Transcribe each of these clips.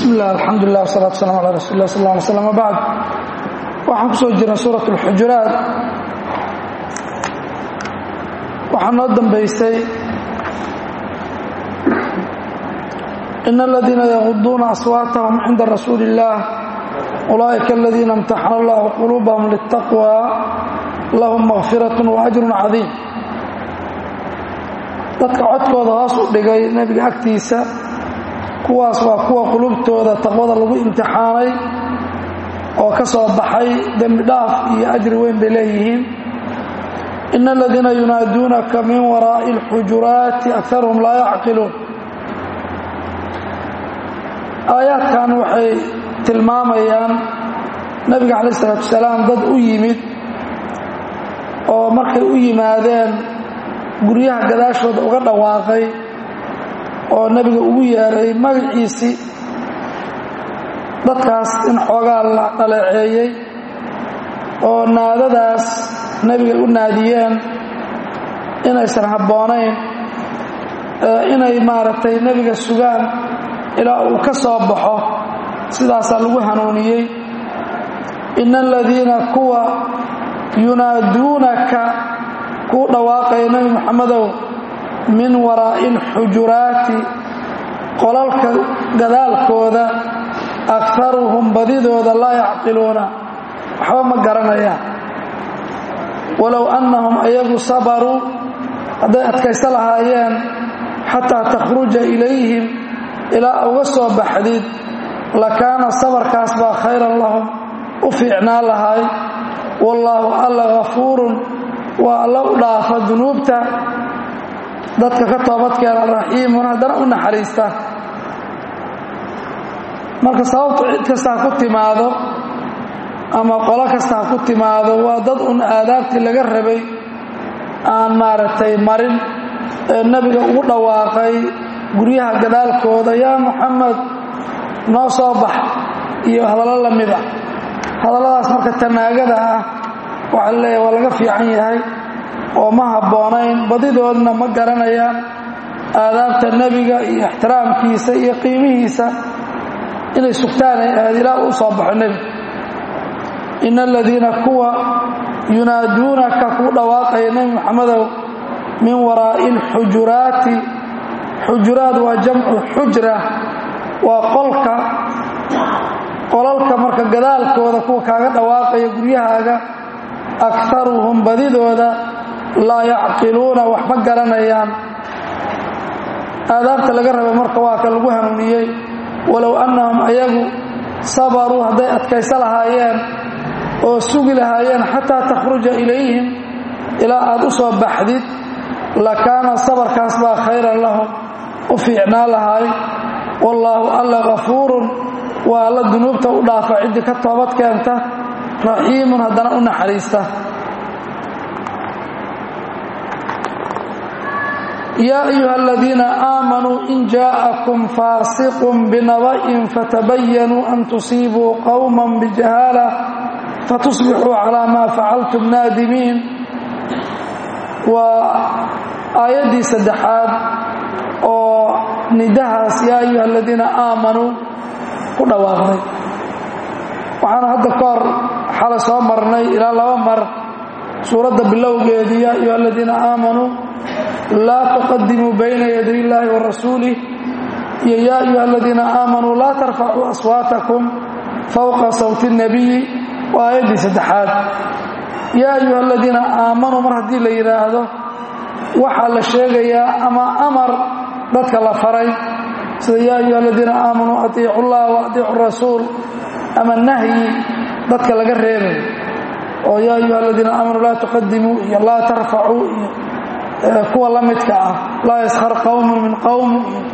bismi illah alxamdulilah wsalaatu waslaam ala rasuuli lah sal lla alay slam wabacd waxaan ku soo jirnay suurat اlxujuraat waxaa noo dambaysay in aladiina yaquduuna aswaatahum cinda rasuuli اllah ulaa'ika aladiina imtaxana allahu quluubahum litaqwa lahum makfirat waajru cadiim dadka codkooda hoos u dhigay nebiga agtiisa kuwaas waa kuwa qulubtooda taqwada lagu imtixaanay oo ka soo baxay dembi dhaaf iyo ajri weyn bay leeyihiin ina aladiina yunaaduunaka min waraa'i اlxujuraati akaruhum laa yacqiluun aayaadkan waxay tilmaamayaan nebiga calaih isalaatu wasalaam dad u yimid oo markay u yimaadeen guryaha gadaashooda uga dhawaaqay oo nebiga ugu yeeray magaciisii dadkaas in xoogaa la dhaleeceeyey oo naadadaas nebiga u naadiyeen inaysan habboonayn inay maaragtay nebiga sugaan ilaa uu ka soo baxo sidaasaa lagu hanuuniyey ina aladiina kuwa yunaaduunaka kuu dhawaaqaya nebi moxamedow min waraa'i alxujuraati qolalka gadaalkooda akaruhum badidooda laa yacqiluuna waxba ma garanayaan walow annahum ayagu sabaruu hadday adkaysto lahaayeen xataa takhruja ilayhim ilaa uga soo baxdid lakaana sabarkaas baa khayran lahum u fiicnaan lahay wallaahu alla hafuurun waa alla u dhaafa dunuubta dadka ka toobadkeena raxiimun haddana u naxariista marka sababtu cid kasta ha ku timaado ama qolo kasta ha ku timaado waa dad un aadaabtii laga rabay aan maaragtay marin ee nebiga ugu dhawaaqay guryaha gadaalkooda yaa muxamed noo soo bax iyo hadallo la mid a hadalladaas marka tanaagada ah waxaa la leeyahay waa laga fiican yahay oo ma habboonayn badidoodna ma garanayaan aadaabta nebiga iyo ixtiraamkiisa iyo qiimihiisa inay sugtaan ay ahayd ilaa uu soo baxo nebiga ina aladiina kuwa yunaaduunaka kuu dhawaaqaya nebi moxamedow min waraa'i alxujuraati xujuraad waa jamcu xujra waa qolka qolalka marka gadaalkooda kuwa kaaga dhawaaqaya guryahaaga akaruhum badidooda laa yacqiluuna wax ma garanayaan aadaabta laga rabay marka waa ka lagu hanuuniyey walow annahum ayagu sabaruu hadday adkayso lahaayeen oo sugi lahaayeen xataa takhruja ilayhim ilaa aad u soo baxdid lakaana sabarkaas baa khayran lahum u fiicnaan lahaay wallaahu alla hafuurun waa alla dunuubta u dhaafa ciddii ka toobad keenta raxiimun haddana u naxariista yaa ayuha aladiina aamanuu in jaa'akum faasiqun binaba'in fatabayanuu an tusiibuu qowman bijahaala fatusbixuu calaa maa facaltum naadimiin waa aayaddii saddexaad oo nidahaas yaa ayuha aladiina aamanuu ku dhawaaqday waxaana hadda ka hor xalay soo marnay ilaa laba mar suuradda bilowgeedii yaa ayuha aladiina aamanuu laa tuqadimuu bayna yaday illaahi wa rasuulih iyo yaa ayuha aladiina aamanuu laa tarfacuu aswaatakum fowqa sawti اnnabiyi waa aayaddii saddexaad yaa ayuha aladiina aamanuu mar haddii la yidhaahdo waxaa la sheegayaa ama amar dadka la faray sida yaa ayuha aladiina aamanuu atiicu llah wa atiicu rasuul ama nahyi dadka laga reebay oo yaa ayuha aladiina aamanuu laa tuqadimuu iyo laa tarfacuu iyo kuwa la midka ah laa yaskhar qowmun min qowm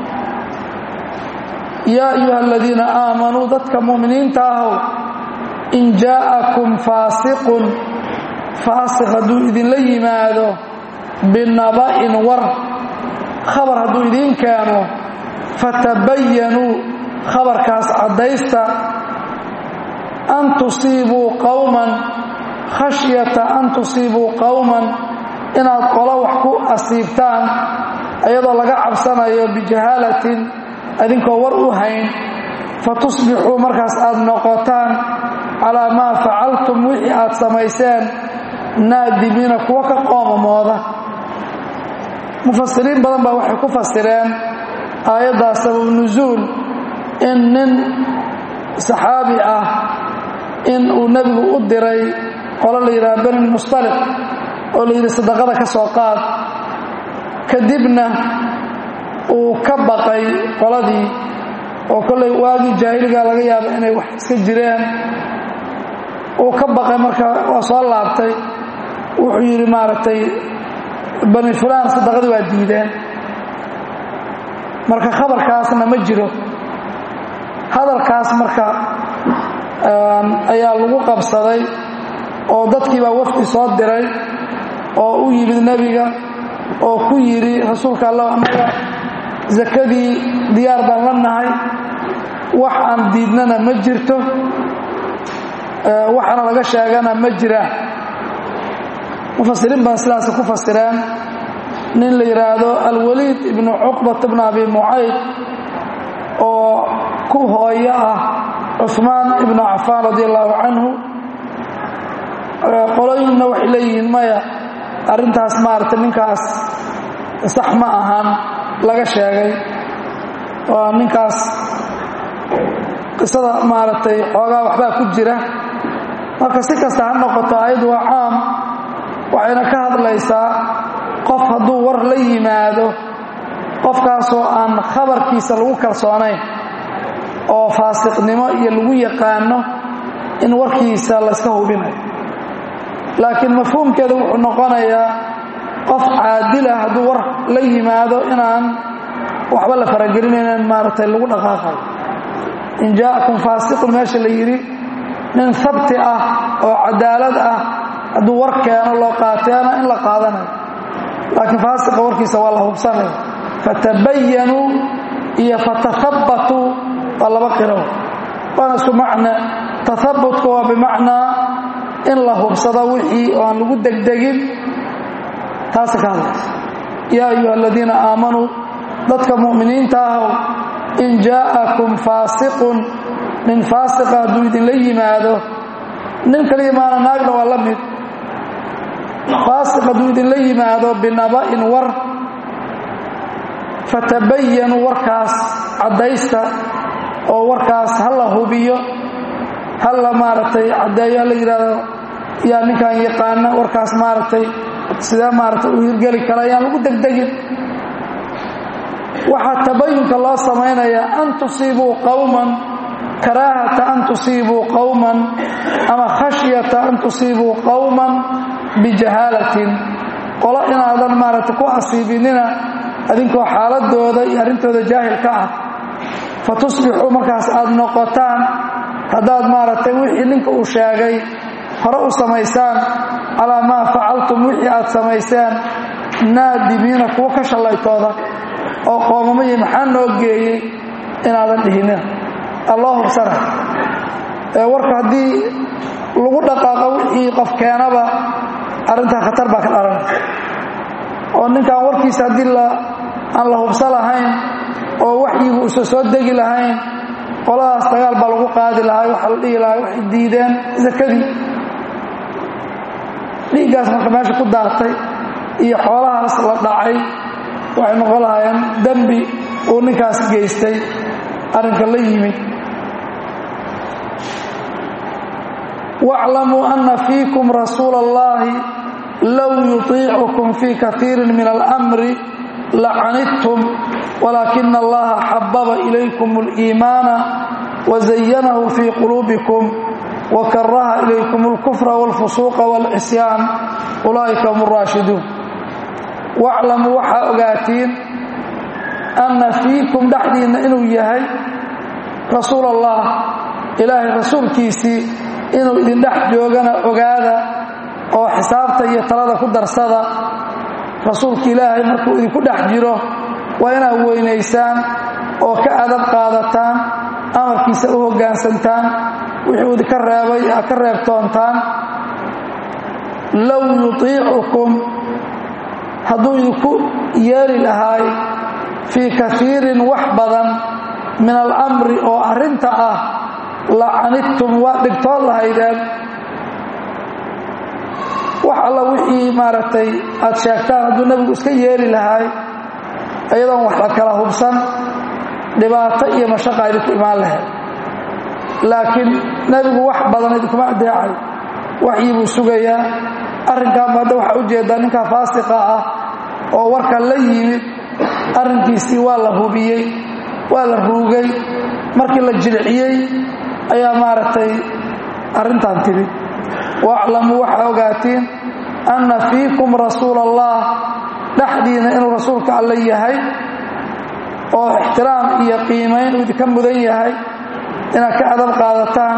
yaa ayuha aladiina aamanuu dadka mu'miniinta ahow in jaa'akum faasiqun faasiq hadduu idinla yimaado binaba'in war khabar hadduu idiin keeno fatabayanuu khabarkaas caddaysta an tusiibuu qowman khashyata an tusiibuu qowman inaad qolo wax ku asiibtaan iyadoo laga cabsanayo bijahaalatin adinkoo war u hayn fatusbixuu markaas aad noqotaan calaa maa facaltum wixii aad samayseen naadimiina kuwa ka qoomamooda mufasiriin badan baa waxay ku fasireen aayaddaas sabab nusuul in nin saxaabi ah in uu nebigu u diray qolo la yidhaha beni mustaliq oo la yidhi sadaqada ka soo qaad kadibna uu ka baqay qoladii oo kollay waagii jaahiligaa laga yaaba inay wax iska jireen uu ka baqay marka waa soo laabtay wuxuu yidhi maaragtay bani fulaan sadaqadii waa diideen marka khabarkaasna ma jiro hadalkaas marka ayaa lagu qabsaday oo dadkii baa wafdi soo diray oo u yimid nebiga oo ku yidhi rasuulka allah annaga sakadii diyaar baan la nahay wax aan diidnana ma jirto waxaana laga sheegana ma jiraan mufasiriin baan sidaas ku fasireen nin la yidhaahdo alwaliid ibnu cuqbat bnu abi mucayd oo ku hooyo ah cuثmaan ibnu cafaan radi allahu canhu qolooyinna waxay leeyihiin maya arrintaas maaragtay ninkaas sax ma ahan laga sheegay oo ninkaas qisada maaragtay xoogaa waxbaa ku jira marka si kasta ha noqoto ayaddu waa caam waxayna ka hadlaysaa qof hadduu war la yimaado qofkaasoo aan khabarkiisa lagu kalsoonayn oo faasiqnimo iyo lagu yaqaano in warkiisa layska hubinayo laakiin mafhuumkeeda wuxuu noqonayaa qof caadil ah hadduu war la yimaado inaan waxba la faragelinaynan maaragtay lagu dhaqaaqayo in jaa'akum faasiqun meesha la yidhi nin habti ah oo cadaalad ah hadduu war keeno loo qaateena in la qaadanayo laakiin faasiqa warkiisa waa la hubsanaya fatabayanuu iyo fatahabbatuu waa laba qiro waana isku macne tahabbutka waa bimacnaa in la hubsado wixii oo aan lagu degdegin taasa ka hadlaysa yaa ayuha aladiina aamanuu dadka mu'miniinta ahow in jaa'akum faasiqun nin faasiqa hadduu idinla yimaado nin kaliya maana naagna waa la mid faasiq hadduu idinla yimaado binaba'in war fatabayanuu warkaas caddaysta oo warkaas ha la hubiyo ha la maaragtay caddeeyo ha la yidhaahdo yaa ninkan yaqaana warkaas maaragtay sidee maaragtay u hirgeli kara ayaan lagu degdegin waxaa tabayunka loo samaynayaa an tusiibuu qowman karaahata an tusiibuu qowman ama khashyata an tusiibuu qowman bijahaalatin qolo inaadan maaragtay ku asiibinina adinkoo xaaladooda iyo arrintooda jaahil ka ah fa tusbixuu markaas aad noqotaan haddaad maaragtay wixii ninka uu sheegay hore u samaysaan calaa maa facaltum wixii aad samayseen naadimiina kuwa ka shallaytooda oo qoomamayi maxaa noo geeyey inaadan dhihinina alloo hubsana ee warka haddii lagu dhaqaaqo wixii qof keenaba arrintaa khatar baa ka dhalanaysa oo ninkan warkiisa haddii aan la hubsa lahayn oo waxyigu usa soo degi lahayn qoladaas dagaal baa lagu qaadi lahaa waxaa la dhihi lahaa waxay diideen sakadii dhiiggaas marka meesha ku daatay iyo xoolahaas la dhacay waxay noqon lahaayeen dembi uu ninkaas geystay arrinka la yimid واعلموا أن فيكم رسول الله لو يطيعكم في كثير من الأمر لعنتم ولكن الله حبب إليكم الإيمان وزينه في قلوبكم وكره إليكم الكفر والفسوق والعصيان أولئك هم الراشدون واعلموا وحا أغاتين أن فيكم دحدين إنو يهي رسول الله إلهي رسول كيسي inuu idin dhex joogana ogaada oo xisaabta iyo talada ku darsada rasuulka ilaahay markuu idinku dhex jiro waa inaad weynaysaan oo ka adab qaadataan amarkiisa u hoggaansantaan wuxuu idinka reebay aad ka reebtoontaan low yutiicukum hadduu idinku yeeli lahaay fii kaiirin wax badan min alamri oo arrinta ah lacanidtum waa dhibtood lahaydeen wax alla wixii maaragtay aad sheegtaan hadduu nebigu iska yeeli lahaay iyadoon wax la kala hubsan dhibaato iyo mashaqa idinku imaan lahayd laakiin nebigu wax badan idinkuma adeecay waxyii buu sugayaa arrinkaanba hadda waxaa ujeedaa ninkaa faasiqa ah oo warka la yimid arrinkiisii waa la hubiyey waa la ruugay markii la jilciyey ayaa maaragtay arrintan timid waaclamuu waxaa ogaatiin anna fiikum rasuula allah dhexdiina inuu rasuulka alle yahay oo ixtiraam iyo qiimayn uu idinka mudan yahay inaad ka adab qaadataan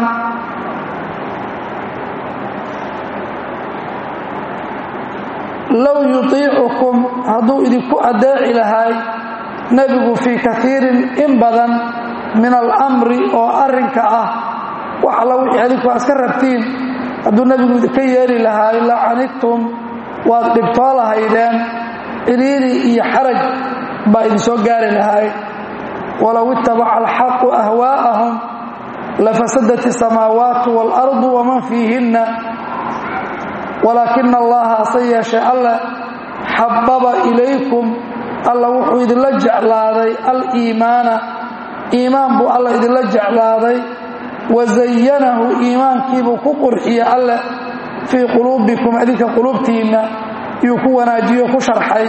low yutiicukum hadduu idinku adeeci lahay nebigu fii kaiirin in badan min alamri oo arrinka ah wax alla wixii adinku aad iska rabtiin hadduu nebigu idinka yeeli lahaay lacanidtum waad dhibtoo lahaydeen ciriiri iyo xaraj baa idinsoo gaari lahaay walow ittabaca alxaqu ahwaa'ahum lafasadat isamaawaatu waalardu waman fiihinna walaakina allaha hase yeeshe alle xababa ilaykum alla wuxuu idinla jeclaaday aliimaana iimaan buu alla idinla jeclaaday wazayanahu iimaankiibuu ku qurxiye alle fii quluubikum adinka quluubtiinna yuu ku wanaajiyo ku sharxay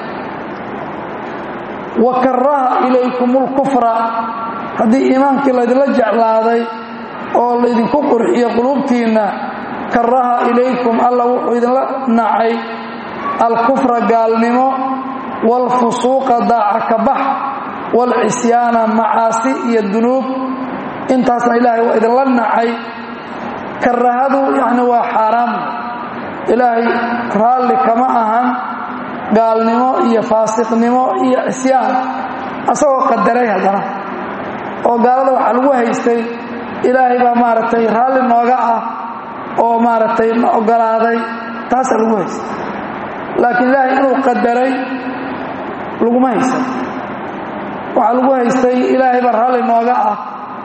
wa karaha ilaykum lkufra haddii iimaankii laydinla jeclaaday oo laydinku qurxiyo quluubtiinna karaha ilaykum alla wuxuu idinla nacay alkufra gaalnimo waalfusuuqa daaca kabax waalcisyaana macaasi iyo dunuub intaasna ilaahay waa idinla nacay karahadu yacni waa xaaraam ilaahay raalli kama ahan gaalnimo iyo faasiqnimo iyo cisyaan asagoo qadaray haddana oo gaalada waxaa lagu haystay ilaahay baa maaragtay raalli nooga ah oo maaragtay na ogolaaday taasaa lagu haystay laakiin ilaahay inuu qadaray laguma haysan waxaa lagu haystay ilaahay baa raalli nooga ah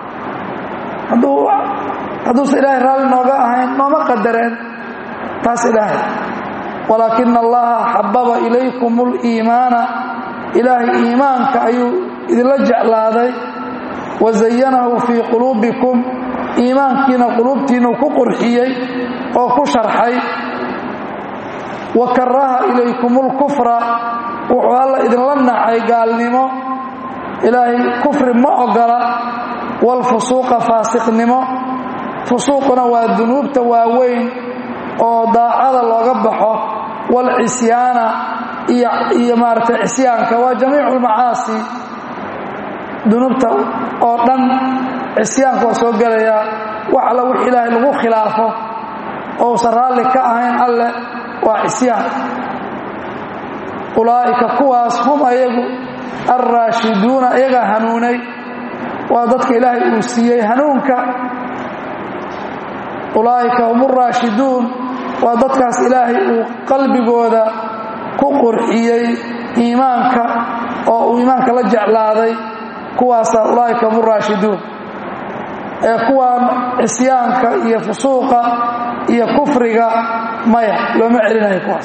hadduusa ilaahay raalli nooga ahayn nooma qadareen taas ilaahay walaakina allaha xababa ilaykum اliimaana ilaahay iimaanka ayuu idinla jeclaaday wazayanahu fii quluubikum iimaankiina quluubtiinuu ku qurxiyey oo ku sharxay wa karaha ilaykum اlkufra wuxuu alla idinla nacay gaalnimo ilaahay kufri ma ogola waalfusuuqa faasiqnimo fusuuquna waa dunuubta waaweyn oo daacada looga baxo waalcisyaana iyo maaragtay cisyaanka waa jamiicu lmacaasi dunuubta oo dhan cisyaanka waa soo gelayaa wax alla wix ilaahay lagu khilaafo ousan raalli ka ahayn alleh waa cisyaan ulaa'ika kuwaas hum ayagu alraashiduuna iyagaa hanuunay waa dadka ilaahay uu siiyey hanuunka ulaa'ika hum uraashiduun waa dadkaas ilaahay uu qalbigooda ku qurxiyey iimaanka oo uu iimaanka la jeclaaday kuwaasaa ulaa'ika hum uraashiduun ee kuwaan cisyaanka iyo fusuuqa iyo kufriga maya looma celinayo kuwaas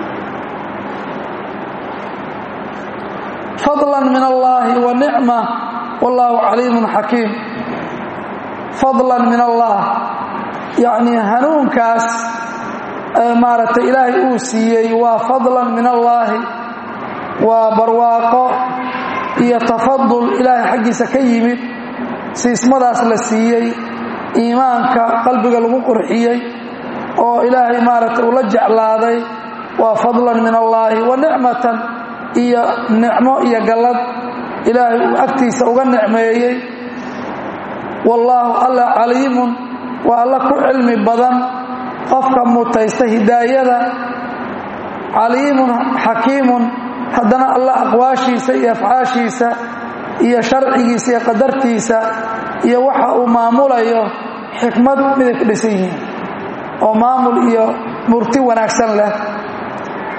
fadlan min allaahi wa nicma wallaahu caliimun xakiim fadlan min allah yacnii hanuunkaas maaragtay ilaahay uu siiyey waa fadlan min allaahi waa barwaaqo iyo tafadul ilaahay xaggiisa ka yimid siismadaas la siiyey iimaanka qalbiga lagu qurxiyey oo ilaahay maaragtay uu la jeclaaday waa fadlan min allaahi wa nicmatan iyo nicmo iyo gallad ilaahay uu agtiisa uga nicmeeyey wallaahu alla caliimun waa alla ku cilmi badan qofka mutaysta hidaayada caliimun xakiimun haddana alla aqwaashiisa iyo afcaashiisa iyo sharcigiisa iyo qadartiisa iyo waxa uu maamulayo xikmad miday ku dhisan yihiin oo maamul iyo murti wanaagsan leh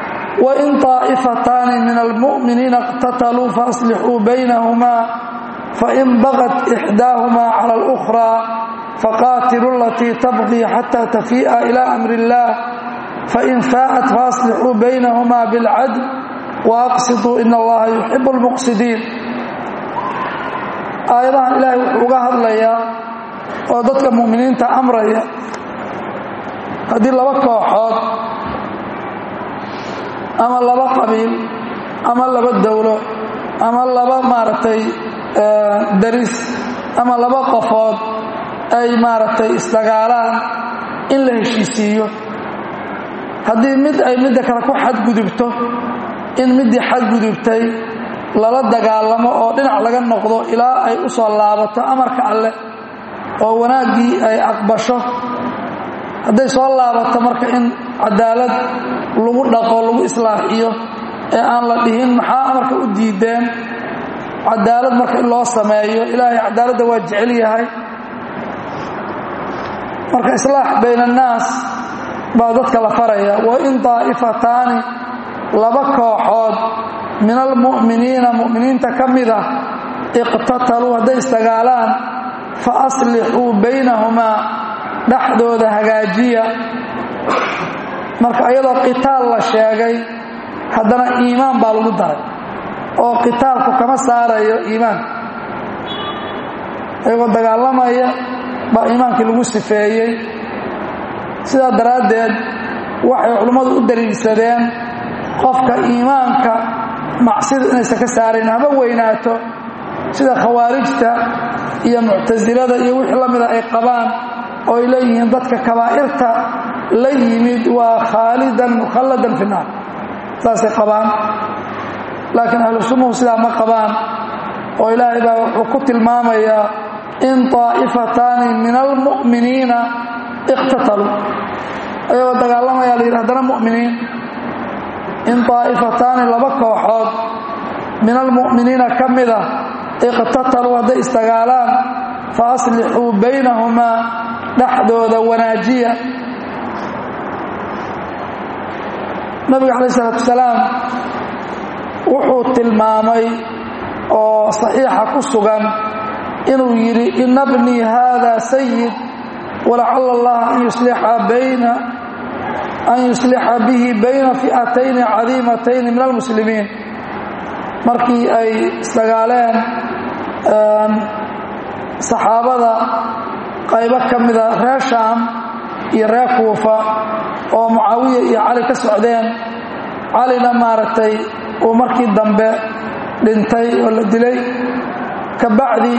wain طaa'ifataani min almu'miniina اqtataluu faaslixuu baynahumaa fain bagat ixdaahumaa cala اlukhraa faqaatilu alatii tabqii xata tafii'a ila amri اllah fain faa'at faaslixuu baynahumaa bilcadl waaqsiduu in allaha yuxibu اlmuqsidiin aayadahan ilaahay wuxuu uga hadlayaa oo dadka mu'miniinta amraya haddii laba kooxood ama laba qabiil ama laba dowlo ama laba maaragtay daris ama laba qofood ay maaragtay isdagaalaan in la heshiisiiyo haddii mid ay midda kale ku xadgudubto in middii xadgudubtay lala dagaalamo oo dhinac laga noqdo ilaa ay u soo laabato amarka alleh oo wanaaggii ay aqbasho hadday soo laabato marka in cadaalad lagu dhaqo lagu islaaxiyo ee aan la dhihin maxaa amarka u diideen cadaalad marka in loo sameeyo ilaahay cadaaladda waa jecel yahay marka islaax bayn annaas baa dadka la faraya wa in daa'ifataani laba kooxood min almu'miniina mu'miniinta ka mid ah iqtataluu hadday isdagaalaan fa aslixuu baynahumaa dhexdooda hagaajiya marka iyadoo qitaal la sheegay haddana iimaan baa lagu daray oo qitaalku kama saarayo iimaanka iyagoo dagaalamaya baa iimaankii lagu sifeeyey sidaa daraaddeed waxay culimmadu u daliilsadeen qofka iimaanka macsida inaysan ka saarayn haba weynaato sida khawaarijta iyo muctasilada iyo wixii la mida ay qabaan oo ay leeyihiin dadka kabaa'irta la yimid waa khaalidan mukhalladan fi naar saasay qabaan laakiin ahlu sunnuhu sidaa ma qabaan oo ilaahay baa wuxuu ku tilmaamayaa in taa'ifataani min almu'miniina iqtataluu ayagoo dagaalamaya la yidhi haddana mu'miniin in taa'ifataani laba kooxood min almu'miniina ka mida iqtataluu hadday isdagaalaan fa aslixuu baynahumaa dhexdooda wanaajiya nabiga calaih isalaatu wasalaam wuxuu tilmaamay oo saxiixa ku sugan inuu yidhi ina bnii haada sayid walacala allah an yuslixa bayna an yuslixa bihi bayna fi'atayni cadiimatayni min almuslimiin markii ay isdagaaleen saxaabada qaybo ka mida reer shaam iyo reer kuufa oo mucaawiya iyo cali ka socdeen calina maaragtay uu markii dambe dhintay oo la dilay ka bacdi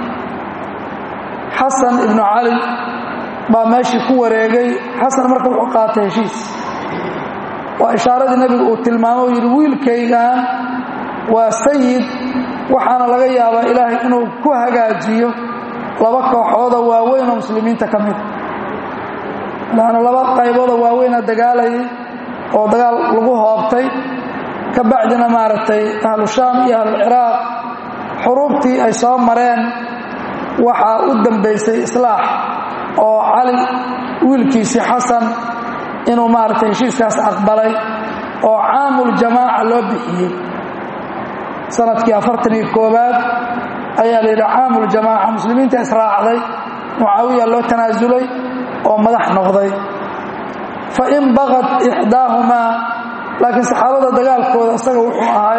xasan ibnu cali baa meeshii ku wareegay xasan marka wuxuu qaatay heshiis waa ishaaradii nebigu uu tilmaamo u yidhi wiilkaygan waa sayid waxaana laga yaabaa ilaahay inuu ku hagaajiyo laba kooxooda waaweyn oo muslimiinta ka mida laanna laba qayboodoo waaweyna dagaalayay oo dagaal lagu hoobtay ka bacdina maaragtay ahlu shaam iyo ahluciraaq xuruubtii ay soo mareen waxaa u dambaysay islaax oo cali wiilkiisii xasan inuu maaragtay heshiiskaas aqbalay oo caamuljamaaca loo bixiyey sanadkii afartan iyo koobaad ayaa la yidhi caamuljamaaca muslimiinta israacday mucaawiya loo tanaasulay oo madax noqday fa in baqad ixdaahumaa laakiin saxaabada dagaalkooda isaga wuxuu ahay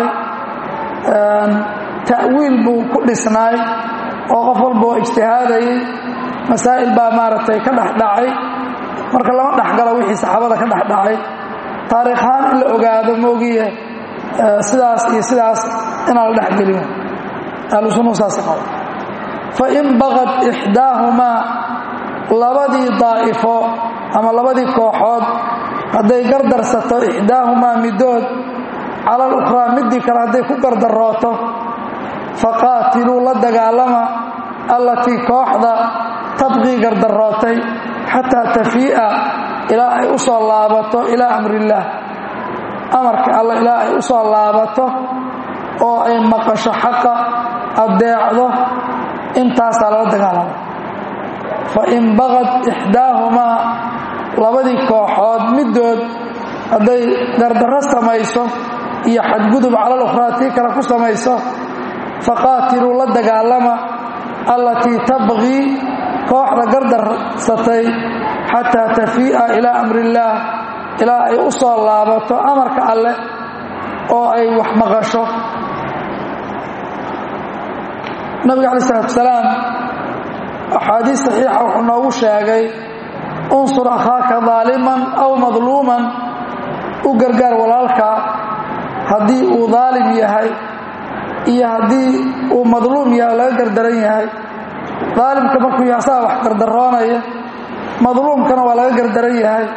ta'wiil buu ku dhisnaay oo qof walba oo ijtihaadayay masaa'il baa maaragtay ka dhexdhacay marka lama dhexgalo wixii saxaabada ka dhexdhacay taariikhaan in la ogaado moogiye sidaas iyo sidaas inaan la dhexgelin ahlu sunnuhu saas qaba fa in baqad ixdaahumaa labadii daa'ifo ama labadii kooxood hadday gardarsato ixdaahumaa middood cala alukhraa middii kale hadday ku gardarooto faqaatiluu la dagaalama allatii kooxda tabqii gardarootay xataa tafii'a ilaa ay u soo laabato ilaa amrillaah amarka alla ilaa ay u soo laabato oo ay maqasho xaqa addeecdo intaasaa lala dagaalama fa in baqad ixdaahumaa labadii kooxood middood hadday gardarro samayso iyo xadgudub calal ukhraa tii kale ku samayso faqaatiluu la dagaalama allatii tabqii kooxda gardarsatay xataa tafii'a ilaa amri illaah ilaa ay u soo laabato amarka alleh oo ay wax maqasho nabiga calayi isalaatu salaam axaadiis saxiixa wuxuu noogu sheegay unsur akhaaka daaliman aw madluuman u gargaar walaalka haddii uu daalim yahay iyo haddii uu madluum yahay oo laga gardaran yahay daalimka markuu yahay asaga wax gardaroonaya madluumkana waa laga gardaran yahay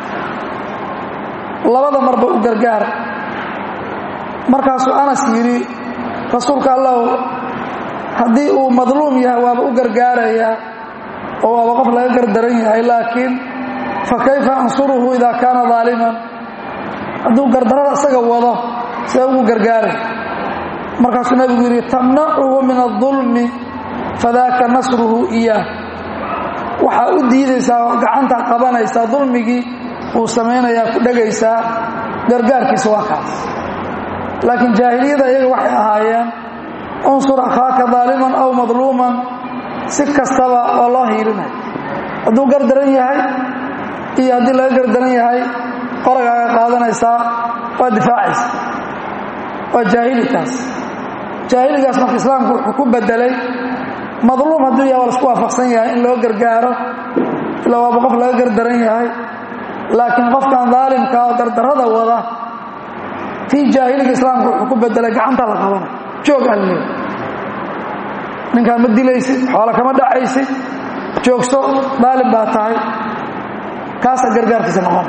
labada marba u gargaar markaasuu anas yidhi rasuulka allahu haddii uu madluum yahay waaba u gargaarayaa oo waaba qof laga gardaran yahay laakiin fa kayfa ansuruhu idaa kaana daaliman hadduu gardarada isaga wado see ugu gargaaray markaasuu nabigu yidhi tamnacuhu min adulmi fadaaka nasruhu iyaah waxaa u diidaysaa oo gacanta qabanaysaa dulmigii uu samaynayaa ku dhegaysaa gargaarkiisa waa kaas laakiin jaahiliyada iyaga waxay ahaayeen unsur akhaaka daaliman aw madluuman si kastaba oo loo hiilinay hadduu gardaran yahay iyo haddii laga gardaran yahay qoragaaga qaadanaysaa waa difaacaysa waa jaahilikaas jaahiligaas marka islaamku wuxuu ku bedelay madluum hadduu yahay waa lasku waafaqsan yahay in loo gargaaro ilaa waaba qof laga gardaran yahay laakiin qofkan daalimka oo gardarada wada tii jaahiliga islaamku wuxuu ku bedelay gacanta la qabanay joog alle ninkaan ma dilaysid xoola kama dhacaysid joogso daalim baa tahay kaasaa gargaarkiisa noqona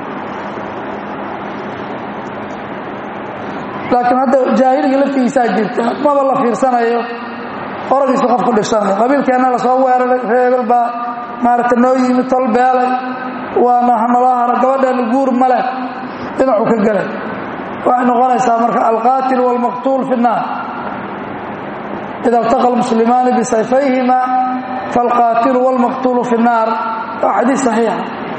laakiin hadda jaahiliga laftigiisaa jirta maba la fiirsanayo oragiisu qof ku dhishanayo qabiilkeenna lasoo weeraray reebel baa maaragta noo yimi tol beelay waana hanaloo haro gabadheena guur maleh dhinacuu ka gelay waxay noqonaysaa marka alqaatil wاlmaqtuul fi الnaar ida اltaqa اlmuslimaani bisayfayhima faاlqaatilu wاlmaqtuulu fi الnaar waa xadiis saxiixa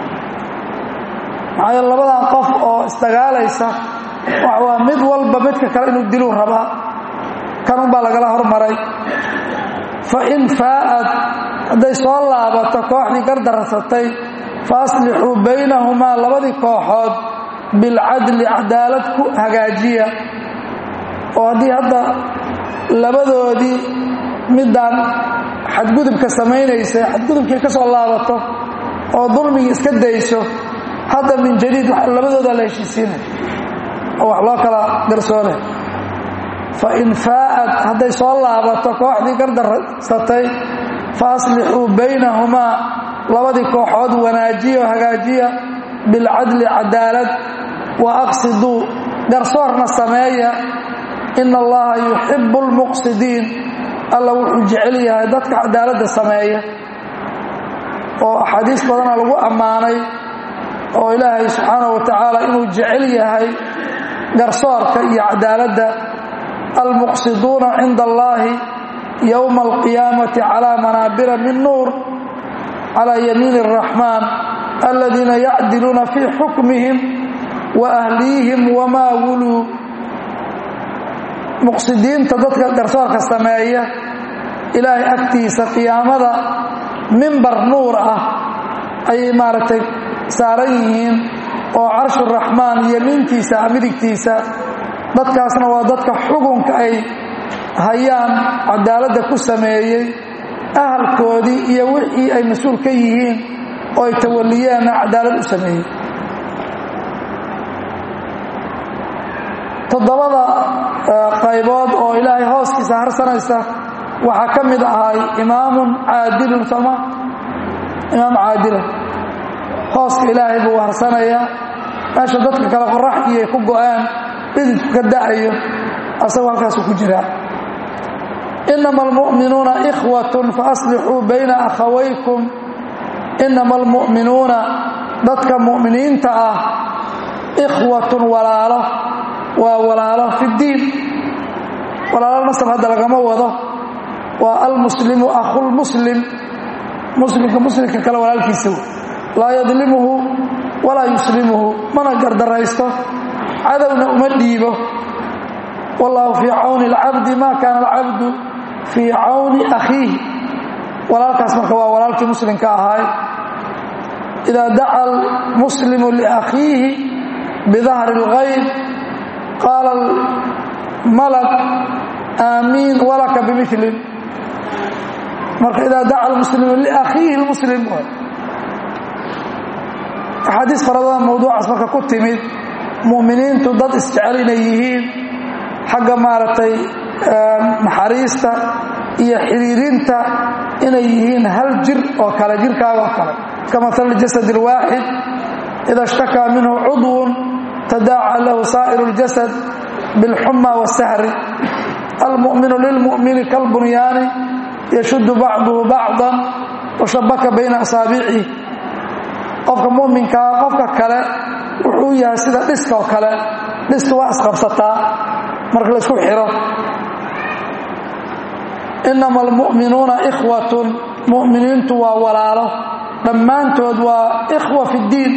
maxaa yeele labadan qof oo isdagaalaysa waa mid walba midka kale inuu diluu rabaa kanun baa lagala hormaray fain faa'ad hadday soo laabato kooxdii gardarasatay faaslixuu baynahumaa labadii kooxood bilcadli cadaalad ku hagaajiya oo haddii hadda labadoodii midaan xadgudubka samaynaysay xadgudubkii ka soo laabato oo dulmigii iska dayso hadda min jadiid labadoodaa la heshiisiinay oo wax loo kala garsoonay fa in faa'ad hadday soo laabato kooxdii gardarsatay fa aslixuu baynahumaa labadii kooxood wanaajiya oo hagaajiya bilcadli cadaalad wa aqsiduu garsoorna sameeya ina allaha yuxibu lmuqsidiin alla wuxuu jecel yahay dadka cadaaladda sameeya oo axaadiis badana lagu ammaanay oo ilaahay subxaanahu wa tacaala inuu jecel yahay garsoorka iyo cadaaladda almuqsiduuna cinda allahi yowma alqiyaamati calaa manaabira min nuur calaa yamiin araxmaan aladiina yacdiluuna fii xukmihim wa ahliyihim wamaa wuluu muqsidiinta dadka garsoorka sameeya ilaahay agtiisa qiyaamada mimbar nuur ah ayay maaragtay saaran yihiin oo carshuraxmaan yemiintiisa midigtiisa dadkaasna waa dadka xukunka ay hayaan cadaaladda ku sameeyey ahalkoodii iyo wixii ay mas-uul ka yihiin oo ay tawaliyeenna cadaalad u sameeyey toddobada qaybood oo ilaahay hooskiisa harsanaysa waxaa ka mid ahay imaamun caadilun sooma imaam caadila hooska ilaahay buu harsanayaa meesha dadka kale qoraxdii ay ku go-aan dhididku ka da'ayo asagoo halkaasuu ku jiraa inama almu'minuuna ikhwatun faaslixuu bayna akhawaykum inama almu'minuuna dadka mu'miniinta ah ikhwatun walaalo waa walaalo fi ddiin walaalo nasab hadda lagama wado waa almuslimu akhulmuslim muslimka muslimka kale walaalkiisa laa yadlimuhu walaa yuslimuhu mana gardaraysto cadowna uma dhiibo wallaahu fii cawni alcabdi ma kaana alcabdu fii cawni akhiihi walaalkaas marka waa walaalkii muslimka ahaay idaa daca almuslimu liakhiihi bidahri اlgayb qaala malak aamiin walaka bimilin marka idaa daca almuslimu liakhiihi lmuslim axaadiis farabadan mawduucaas marka ku timid mu'miniintu dad isjecel inay yihiin xagga maaragtay naxariista iyo xiriirinta inay yihiin hal jir oo kale jirkaaga oo kale kamatali jasad اlwaaxid ida ishtakaa minhu cudwun tadaaca lahu saa'iru اljasad biاlxuma waاsahri almu'minu lilmu'mini kalbunyaani yashuddu bacduhu bacdan washabaka bayna asaabicih qofka mu'minkaa qofka kale wuxuu yahay sida dhiska oo kale dhisku waa isqabsataa marka laysku xiro inama almu'minuuna ikhwatun mu'miniintu waa walaalo dhammaantood waa ikhwa fi ddiin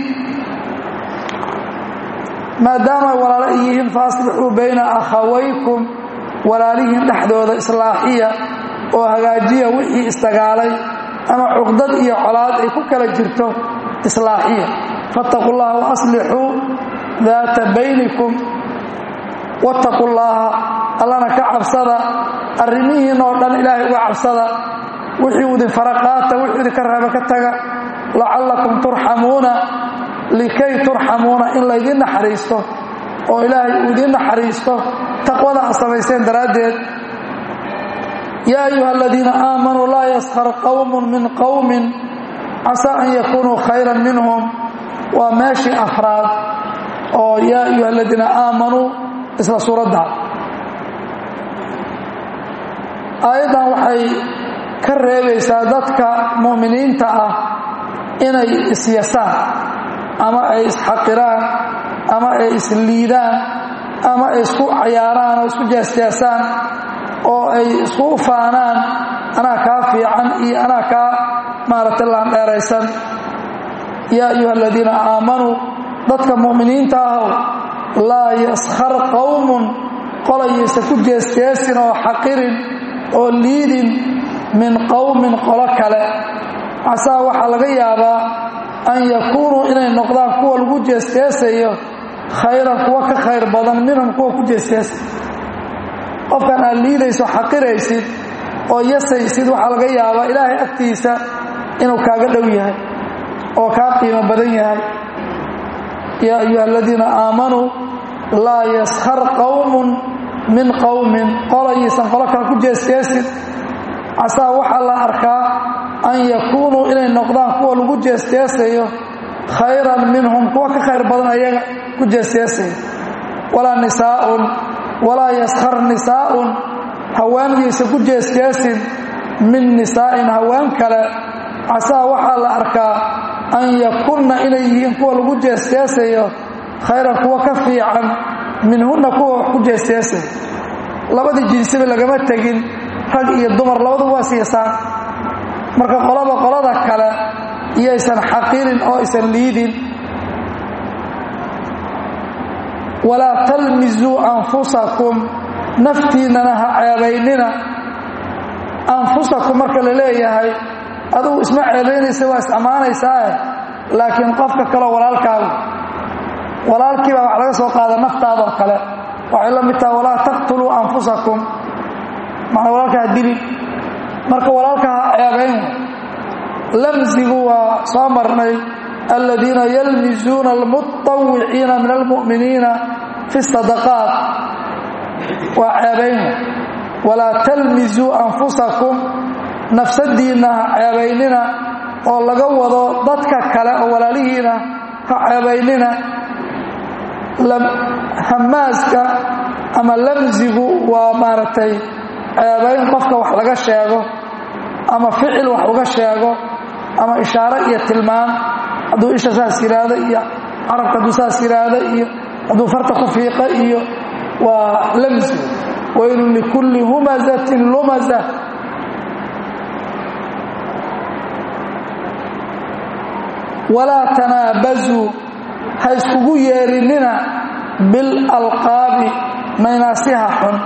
maadaama ay walaalo yihiin faaslixuu bayna akhawaykum walaalihiin dhexdooda islaaxiya oo hagaajiya wixii isdagaalay ama cuqdad iyo colaad ay ku kala jirto islaaxiya fattaquu llaha waaslixuu daata baynikum wattaquu llaaha allana ka cabsada arrimihiin oo dhan ilaahay uga cabsada wixii idin fara qaata wixii idinka reeba ka taga lacallakum turxamuuna likay turxamuuna in laydiin naxariisto oo ilaahay uu idiin naxariisto taqwada aad samayseen daraaddeed yaa ayuha aladiina aamanuu laa yaskhar qowmun min qowmin casaa an yakunuu khayran minhum waa meeshii afraad oo yaa ayuha aladiina aamanuu isla suuradda aayaddan waxay ka reebaysaa dadka mu'miniinta ah inay isyasaan ama ay isxaqiraan ama ay isliidaan ama ay isku cayaaraan oo isku jeesjeesaan oo ay isku faanaan anaa kaa fiican iyo anaa kaa maaragtay laandheeraysan yaa ayuha aladiina aamanuu dadka mu'miniinta ahow laa yaskhar qowmun qolayaysa ku jeesjeesin oo xaqirin oo liidin min qowmin qolo kale casaa waxaa laga yaabaa an yakuunuu inay noqdaan kuwa lagu jeesjeesayo khayran kuwa ka khayr badan minhum kuwa ku jeesjeesa qofkan aad liidayso xaqiraysid oo yasaysid waxaa laga yaabaa ilaahay agtiisa inuu kaaga dhow yahay oo kaa qiimo badan yahay yaa ayuha aladiina aamanuu laa yaskhar qowmun min qowmin qolayaysan qolo kale ku jeesjeesin casaa waxaa la arkaa an yakuunuu inay noqdaan kuwa lagu jeesjeesayo khayran minhum kuwa ka khayr badan ayaga ku jeesjeesaya walaa nisaaun walaa yaskhar nisaa'un haweenyaysa ku jeesjeesin min nisaa'in haween kale casaa waxaa la arkaa an yakunna inay yihiin kuwa lagu jeesjeesayo khayran kuwa ka fiican minhunna kuwa wax ku jeesjeesaya labadii jinsiba lagama tegin rag iyo dumar labadu waa siisaan marka qolaba qolada kale iyaysan xaqirin oo aysan liidin walaa talmisuu anfusakum naftiinnana ha ceebaynina anfusakum marka la leeyahay adugu isma ceebaynaysa waa is-ammaanaysaae laakiin qofka kaleo walaalkaagu walaalkiibaa wax laga soo qaada naftaadoo kale waxay la mid taha walaa taqtuluu anfusakum macnaa walaalka ha dilin marka walaalka ha ceebayn lamsigu waa soo marnay aladiina yalmisuuna almuطawiciina min almu'miniina fi sadaqaat waa ceebayn walaa talmisuu anfusakum nafsadiinna ha ceebaynina oo laga wado dadka kale oo walaalihiina ha ceebaynina hamaaska ama lamsigu waa maaragtay ceebayn qofka wax laga sheego ama ficil wax uga sheego ama ishaaro iyo tilmaan hadduu isha saas yidhaahdo iyo carabka hadduu saas yidhaahdo iyo hadduu farta ku fiiqo iyo waa lamsi waylun likulli humazatin lumaza walaa tanaabazuu ha iskugu yeerinina bilalqaabi naynaasyaha xun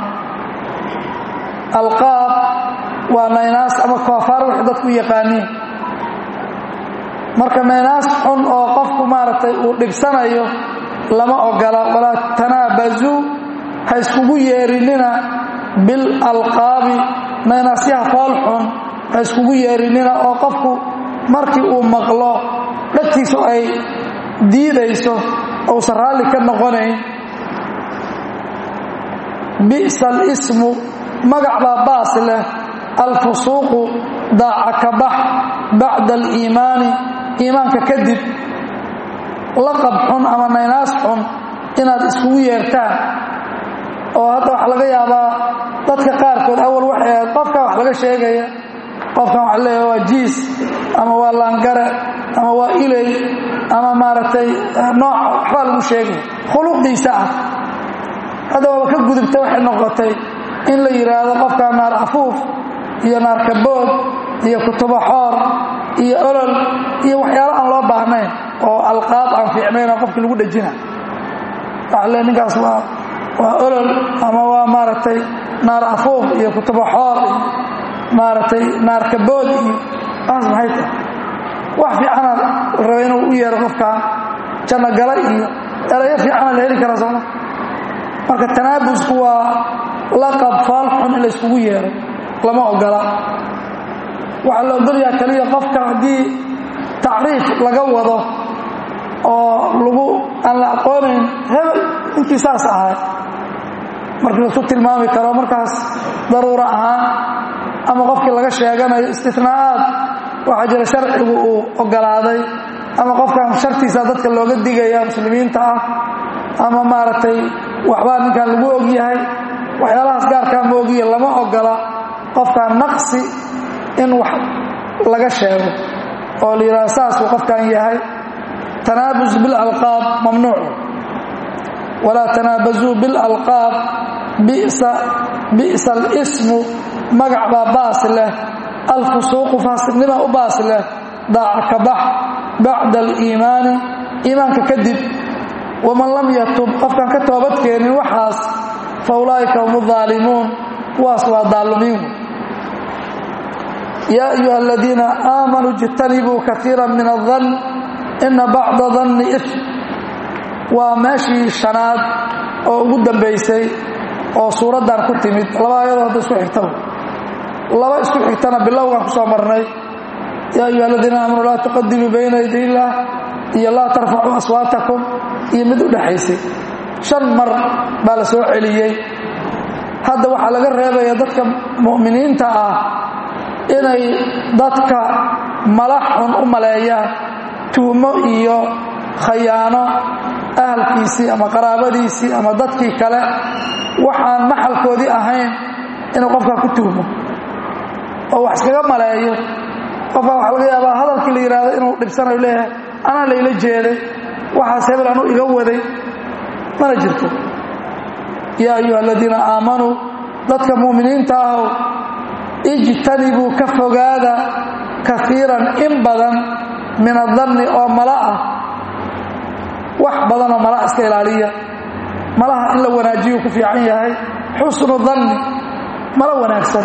alqaab waa naynaas ama koofaar waxay dadku yaqaaniin marka naynaas xun oo qofku maaragtay uu dhibsanayo lama ogola walaa tanaabazuu ha iskugu yeerinina bilalqaabi naynaasyaha fool xun ha iskugu yeerinina oo qofku markii uu maqlo dhagtiisu ay diidayso ousan raalli ka noqonayn bi'sa alismu magac baa baas leh alfusuuqu daaca ka bax bacda aliimaani iimaanka kadib laqab xun ama naynaas xun inaad iskugu yeertaan oo hadda waxaa laga yaabaa dadka qaarkood awal waxay ahayd qofkan wax laga sheegaya qofkan waxa leeyahay waa jiis ama waa laangare ama waa iley ama maaragtay nooc waxbaa lagu sheegaya khuluqdiisa ah hadda waaba ka gudubta waxay noqotay in la yidhaahdo qofkaa naar afuuf iyo naar kabood iyo kutubo xoor iyo olol iyo waxyaalo aan loo baahnayn oo alqaab aan fiicnayn oo qofkii lagu dhejina waxa le ninkaas waa waa olol ama waa maaragtay naar afuuf iyo kutubo xoor iyo maaragtay naar kabood iyo taas maxay tahay wax fiicana raba inuu u yeero qofkaan janno gala iyo erayo fiicana la heli karaa sooma marka tanaabusku waa laqab faal xun in la yskugu yeero lama ogola waxaa la ogolyaha kaliya qofka haddii tacriif laga wado oo lagu aan la aqoonayn hebel intii saas ahay markii laisku tilmaami karo markaas daruuro ahaan ama qofkii laga sheeganayo istinaa'aad waxaa jira sharcigu uu ogolaaday ama qofkan shartiisa dadka looga digaya muslimiinta ah ama maaragtay waxbaa ninkan lagu ogyahay waxyaalahaas gaarkaa ma ogiya lama ogola qofkan naqsi in wax laga sheego oo la yidhahdo saasuu qofkan yahay tanaabus bilalqaab mamnuuc walaa tanaabasuu bilalqaab bi'sa alismu magac baa baas leh alfusuuqu faasiqnima u baas leh daaca ka bax bacda aliimaani iimaanka kadib waman lam yatub qofkaan ka toobadkeenin waxaas fa ulaa'ika hum aalimuun kuwaas waa daalumiin yaa ayuha aladiina aamanuu ijtanibuu kaiira min adan ina bacda danni if waa meeshii shanaad oo ugu dambaysay oo suuraddan ku timid laba ayadoo hadda isku xigtaba laba isku xigtana bilowgaan ku soo marnay yaa ayuha aladiina aamanuu laa tuqadimuu bayna yaday illaah iyo laa tarfacuu aswaatakum iyo mid u dhexaysay shan mar baa la soo celiyey hadda waxaa laga reebaya dadka mu'miniinta ah inay dadka malax xun u maleeyaan tuhmo iyo khayaano ahalkiisii ama qaraabadiisii ama dadkii kale waxaan maxalkoodii ahayn inuu qofkaa ku tuhmo oo wax iskaga maleeyo qofkaa waxaa laga yaabaa hadalkii la yidhaahdo inuu dhibsanayo leeyahay anaa layla jeeday waxaas hebel anuu iga waday mana jirto yaa ayuha aladiina aamanuu dadka mu'miniinta ahow ijtanibuu ka fogaada kaiiran in badan min adanni oo mala ah wax badanoo mala iska ilaaliya malaha in la wanaajiyuu ku fiican yahay xusnu danni mala wanaagsan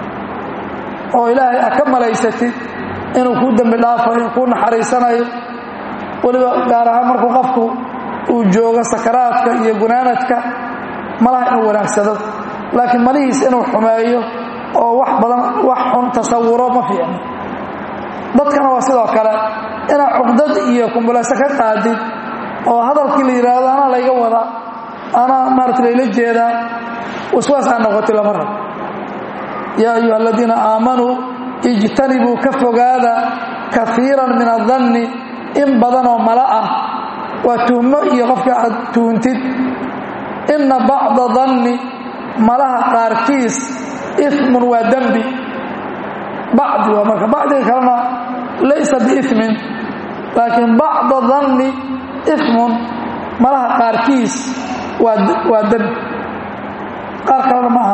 oo ilaahay a ka malaysatid inuu kuu dembi dhaafayo kuu naxariisanayo weliba gaar ahaan markuu qofku uu joogo sakaraadka iyo gunaanadka malaha inuu wanaagsado laakiin malihiis inuu xumeeyo oo wax badan wax xun tasawuro ma fiicno dadkana waa sidoo kale inaad cuqdad iyo kumbulayso ka qaadid oo hadalkii la yidhaahdo anaa layga wadaa anaa maarata layla jeedaa waswaas aan noqoti lama rabo yaa ayuha aladiina aamanuu ijtanibuu ka fogaada kaiiran min adanni in badanoo mala ah waa tuhmo iyo qofka aad tuhuntid inna bacda danni malaha qaarkiis imun waa dembi bacdi waa marka bacdiga kalena laysa biimin laakiin bacda danni imun malaha qaarkiis waa dembi qaar kalena ma aha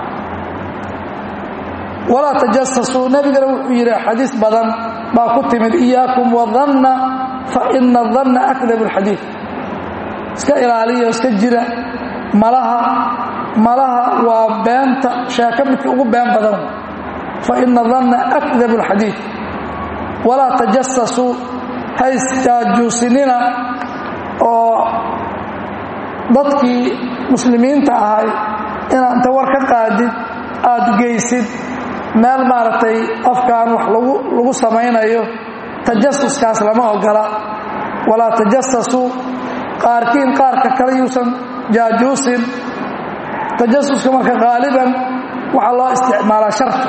walaa tajasasuu nebigana wuxuu yidhi xadiis badan baa ku timid iyaakum wadanna fa ina danna akdab alxadiid iska ilaaliya iska jira malaha malaha waa beenta sheeko midka ugu been badan fa ina danna akdabu alxadiid walaa tajasasuu ha isjaajuusinina oo dadkii muslimiinta ahay inaad inta war ka qaadid aada geysid meel maaragtay qofkan wax lagu lagu samaynayo tajasuskaas lama ogola walaa tajasasuu qaarkiin qaarka kale yuusan jaajuusin tajasuska marka qaaliban waxaa loo isticmaalaa sharta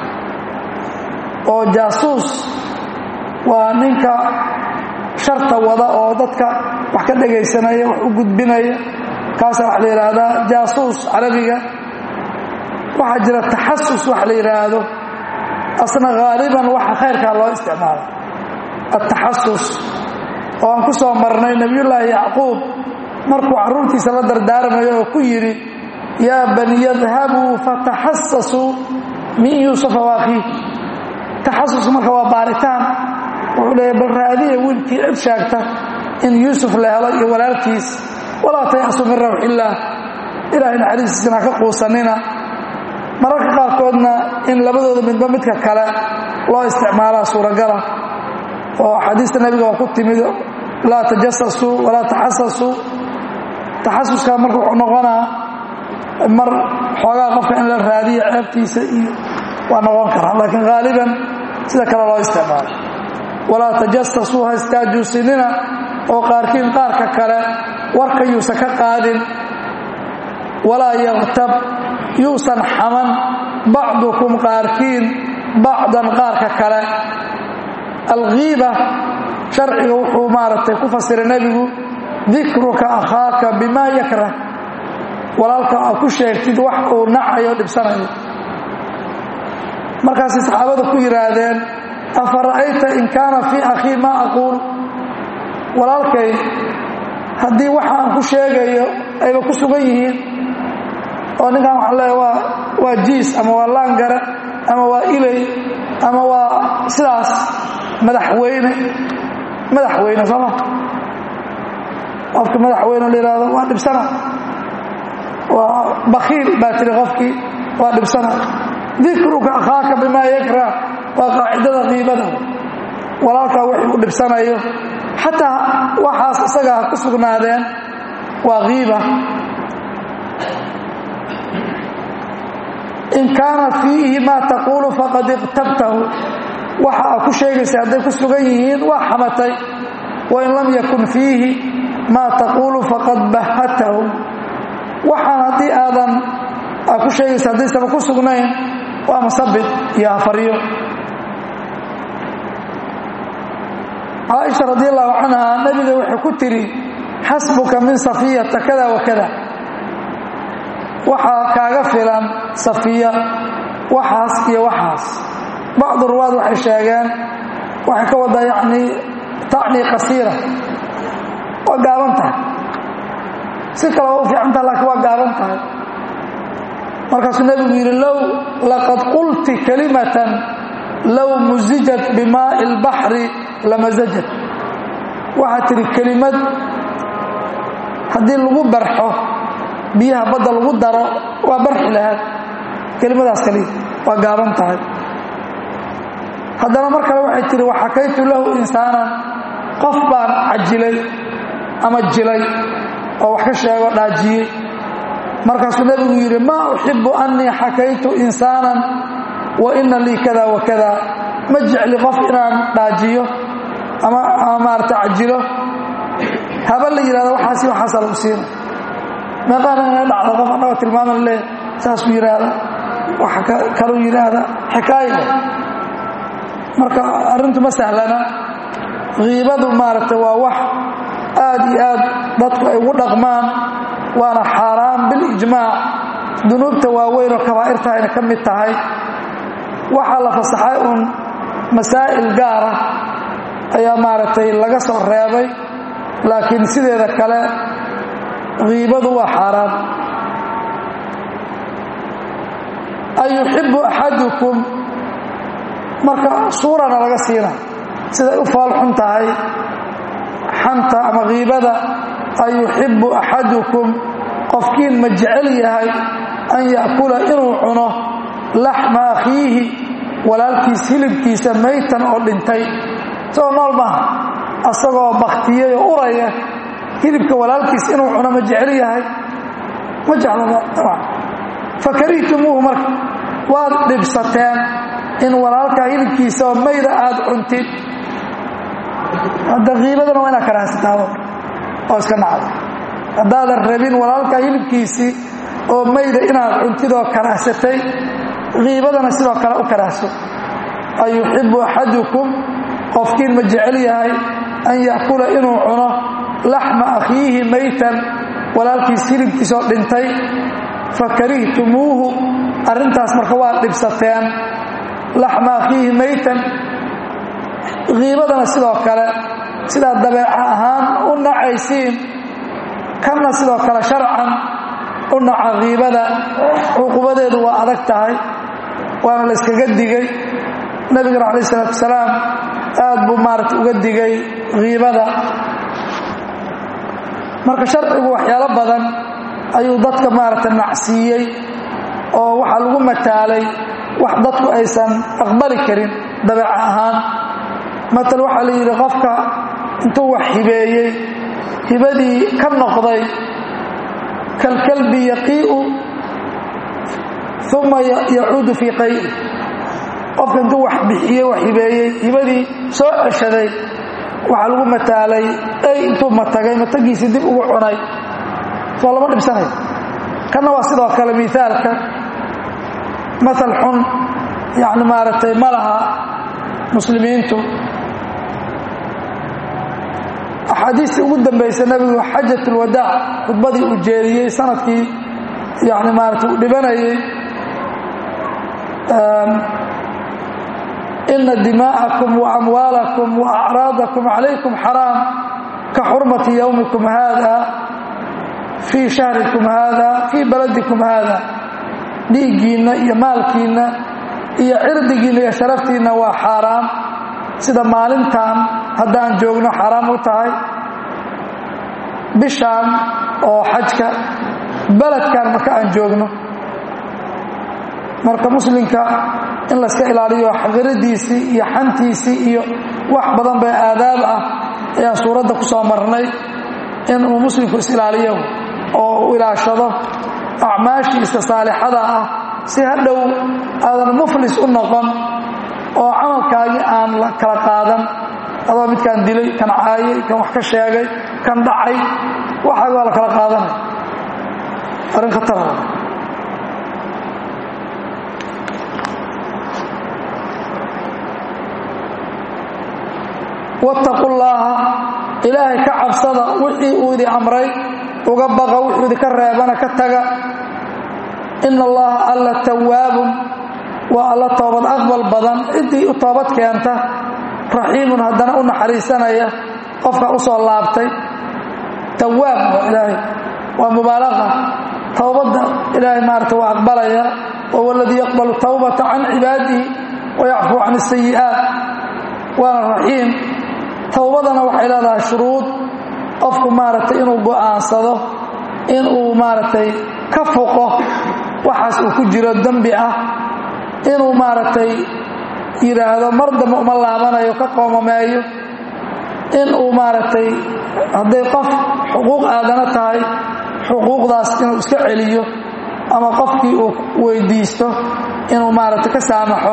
oo jaasuus waa ninka sharta wada oo dadka wax ka dhegaysanaya wax u gudbinaya kaasaa waxa la yidhaahdaa jaasuus carabiga waxaa jira taxasus wax la yidhaahdo asna haaliban waxa khayrkaa loo isticmaala ataxasus oo aan ku soo marnay nebiyullaahi yacquub markuu carruurtiisa la dardaarmayo oo ku yidhi yaa bani yadhabuu fataxasasuu min yuusufa waakhiih taxasus marka waa baaritaan wuxuu leeya bal raadiya wiilkii cid sheegta in yuusuf la helo iyo walaalkiis walaa tayasu min rawxillaah ilaahay naxariistiisana ka quusanina mararka qaarkoodna in labadooda midba midka kale loo isticmaalaa suuragala oo axaadiista nebiga waa ku timid laa tajasasuu walaa taxasasuu taxasuskaa marka wuxuu noqonaa mar xoogaa qofka in la raadiyo ceebtiisa iyo waa noqon karaa laakiin haaliban sida kale loo isticmaalo walaa tajasasuu ha istaajuusinina oo qaarkiin qaarka kale warka yuusan ka qaadin walaa yaktab yuusan xaman bacdukum qaarkiin bacdan qaarka kale alghiiba sharciga wuxuu maaragtay ku fasiray nebigu dikruka akhaaka bimaa yakrah walaalka aad ku sheegtid wax uu nacayo dhibsanayo markaasay saxaabada ku yidhaahdeen afa ra'ayta in kaana fii akhii maa aquul walaalkay haddii waxa aan ku sheegayo ayba ku sugan yihiin oo ninkan waxaa leeya waa waa jiis ama waa laangare ama waa ilay ama waa sidaas madaxweyne madaxweyne sooma qofka madaxweyne la yidhahdo waa dhibsana waa bakiil baa tiri qofkii waa dhibsana dikruka akhaaka bimaa yakrah waa qaacidada qiibada walaalkaa wixii u dhibsanayo xataa waxaas isaga ha ku sugnaadeen waa kiiba in kaana fiihi maa taquulu faqad iqtabtahu waxa aad ku sheegaysa hadday ku sugan yihiin waa xamatay wain lam yakun fiihi maa taquulu faqad bahatahu waxaan haddii aadan aad ku sheegaysa haddaysaba ku sugnayn waa masabid iyo hafaryo caaisha radi allahu canha nabiga waxay ku tiri xasbuka min safiyata kada wa kada waxaa kaaga filan safiya waxaas iyo waxaas bacdu ruwaad waxay sheegeen waxay ka wadaa yani tacni qasiira waa gaaban tahay si kale waa u fiican taha laakiin waa gaaban tahay markaasuu nebigu yidhi low laqad qulti kalimatan low musijat bimaa'i اlbaxri lamasajat waxaad tidhi kelimad haddii lagu barxo biyaha badda lagu daro waa barxi lahaad kelimadaas kaliya waa gaaban tahay haddana mar kale waxay tihi waxakaytu lahu insaanan qof baan cajilay ama jilay oo wax ka sheego dhaajiyey markaasuu nebigu yidhi maa uxibu annii xakaytu insaanan wa ina lii kada wa kada ma jecli qof inaan dhaajiyo ama ama maarata cajilo haba la yidhahdo waxaasi waxaasa lagu siina meeqaana ina dhacda qof annaga tilmaaman leh saasuu yidhaahda waxa kaluu yidhaahda xikaaya marka arrintu ma sahlana kiibadu maaragtay waa wax aad iyo aad dadku ay ugu dhaqmaan waana xaaraan bilijmaac dunuubta waaweyn oo kabaa'irtahayna ka mid tahay waxaa la fasaxay uun masaa'il gaara ayaa maaragtay laga soo reebay laakiin sideeda kale kiibadu waa xaaraan ayuxibu axadukum marka suurana laga siina siday u faalxun tahay xanta ama kiibada ayuxibu axadukum qofkiin ma jecel yahay an ya'kula inuu cuno laxma akhiihi walaalkiis hilibkiisa maytan oo dhintay isagoo nool maaha asagoo baktiyey oo uraya hilibka walaalkiis inuu cuno ma jecel yahay ma jeclaba abcan fakarihtumuuhu marka waad dhibsateen in walaalkaa hilibkiisa oo mayda aad cuntid hadda kiibadana waa inaad karaahsataado oo iska nacdo haddaadan rabin walaalkaa hilibkiisii oo mayda inaad cuntid oo karaahsatay kiibadana sidoo kale u karaahso ayuxibu axadukum qofkiin ma jecel yahay an ya'kula inuu cuno laxma akhiihi maytan walaalkiis hilibkiisoo dhintay fakarihtumuuhu arrintaas marka waad dhibsateen laxma akhiihi maytan kiibadana sidoo kale sidaad dabeeca ahaan u nacaysiin kanna sidoo kale sharcan u naca kiibada cuqubadeedu waa adag tahay waana la yskaga digay nebigana calayh isalaatu wasalaam aad buu maarata uga digay kiibada marka sharcigu waxyaalo badan ayuu dadka maaragta nacsiiyey oo waxaa lagu mataalay wax dadku aysan aqbali karin dabeeca ahaan matal waxaa la yidhi qofka intuu wax hibeeyey hibadii ka noqday kalkalbi yaqii'u uma yacuudu fii qay'i qofka intuu wax bixiyey wax hibeeyey hibadii soo ceshaday waxaa lagu mataalay ay intuu matagay matagiisii dib ugu cunay soo lama dhibsanayo kanna waa sidoo kale miaalka maal xun yani maaragtay ma laha muslimiintu axaadiistii ugu dambaysa nebigu xajat ulwadaac khudbadii uu jeediyey sanadkii yani maarata uu dhibanayey ina dimaa'akum waamwaalakum waacraadakum calaykum xaraam ka xurmati yowmikum haada fii shahrikum haada fii baladikum haada dhiiggiinna iyo maalkiinna iyo cirdigiinna iyo sharaftiinna waa xaaraam sida maalintan haddaan joogno xaaraam u tahay bishaan oo xajka beledkan marka aan joogno marka muslimka in layska ilaaliyo xaqiradiisii iyo xantiisii iyo wax badan bay aadaab ah ayaan suuradda ku soo marnay in uu muslimku is-ilaaliyo oo u ilaashado acmaashiisa saalixada ah si hadhow aadan muflis u noqon oo camalkaagii aan la kala qaadan adoo midkaan dilay kan caayay kan wax ka sheegay kan dhacay waxaag waa la kala qaadanay arrin khatara wattaqu llaaha ilaahay ka cabsada wixii uu idin amray uga baqa wuxuu idinka reebana ka taga ina allaha alla tawaabun waa alla toobad aqbal badan ciddii u toobad keenta raxiimun haddana u naxariisanaya qofka u soo laabtay tawaab waa ilaahay waa mubaalaqa towbadda ilaahay maarata waa aqbalaya wahuwa aladii yaqbalu tawbata can cibaadihi wayacfuu can asayi'aat waana raxiim towbadana waxay leedahay shuruud qofku maaragtay inuu go'aansado inuu maaragtay ka foqo waxaas uu ku jiro dembi ah inuu maaragtay yidhaahdo mar dambe uma laabanayo ka qoomameeyo inuu maaragtay hadday qof xuquuq aadana tahay xuquuqdaas inuu iska celiyo ama qofkii uu weydiisto inuu maaragtay ka saamaxo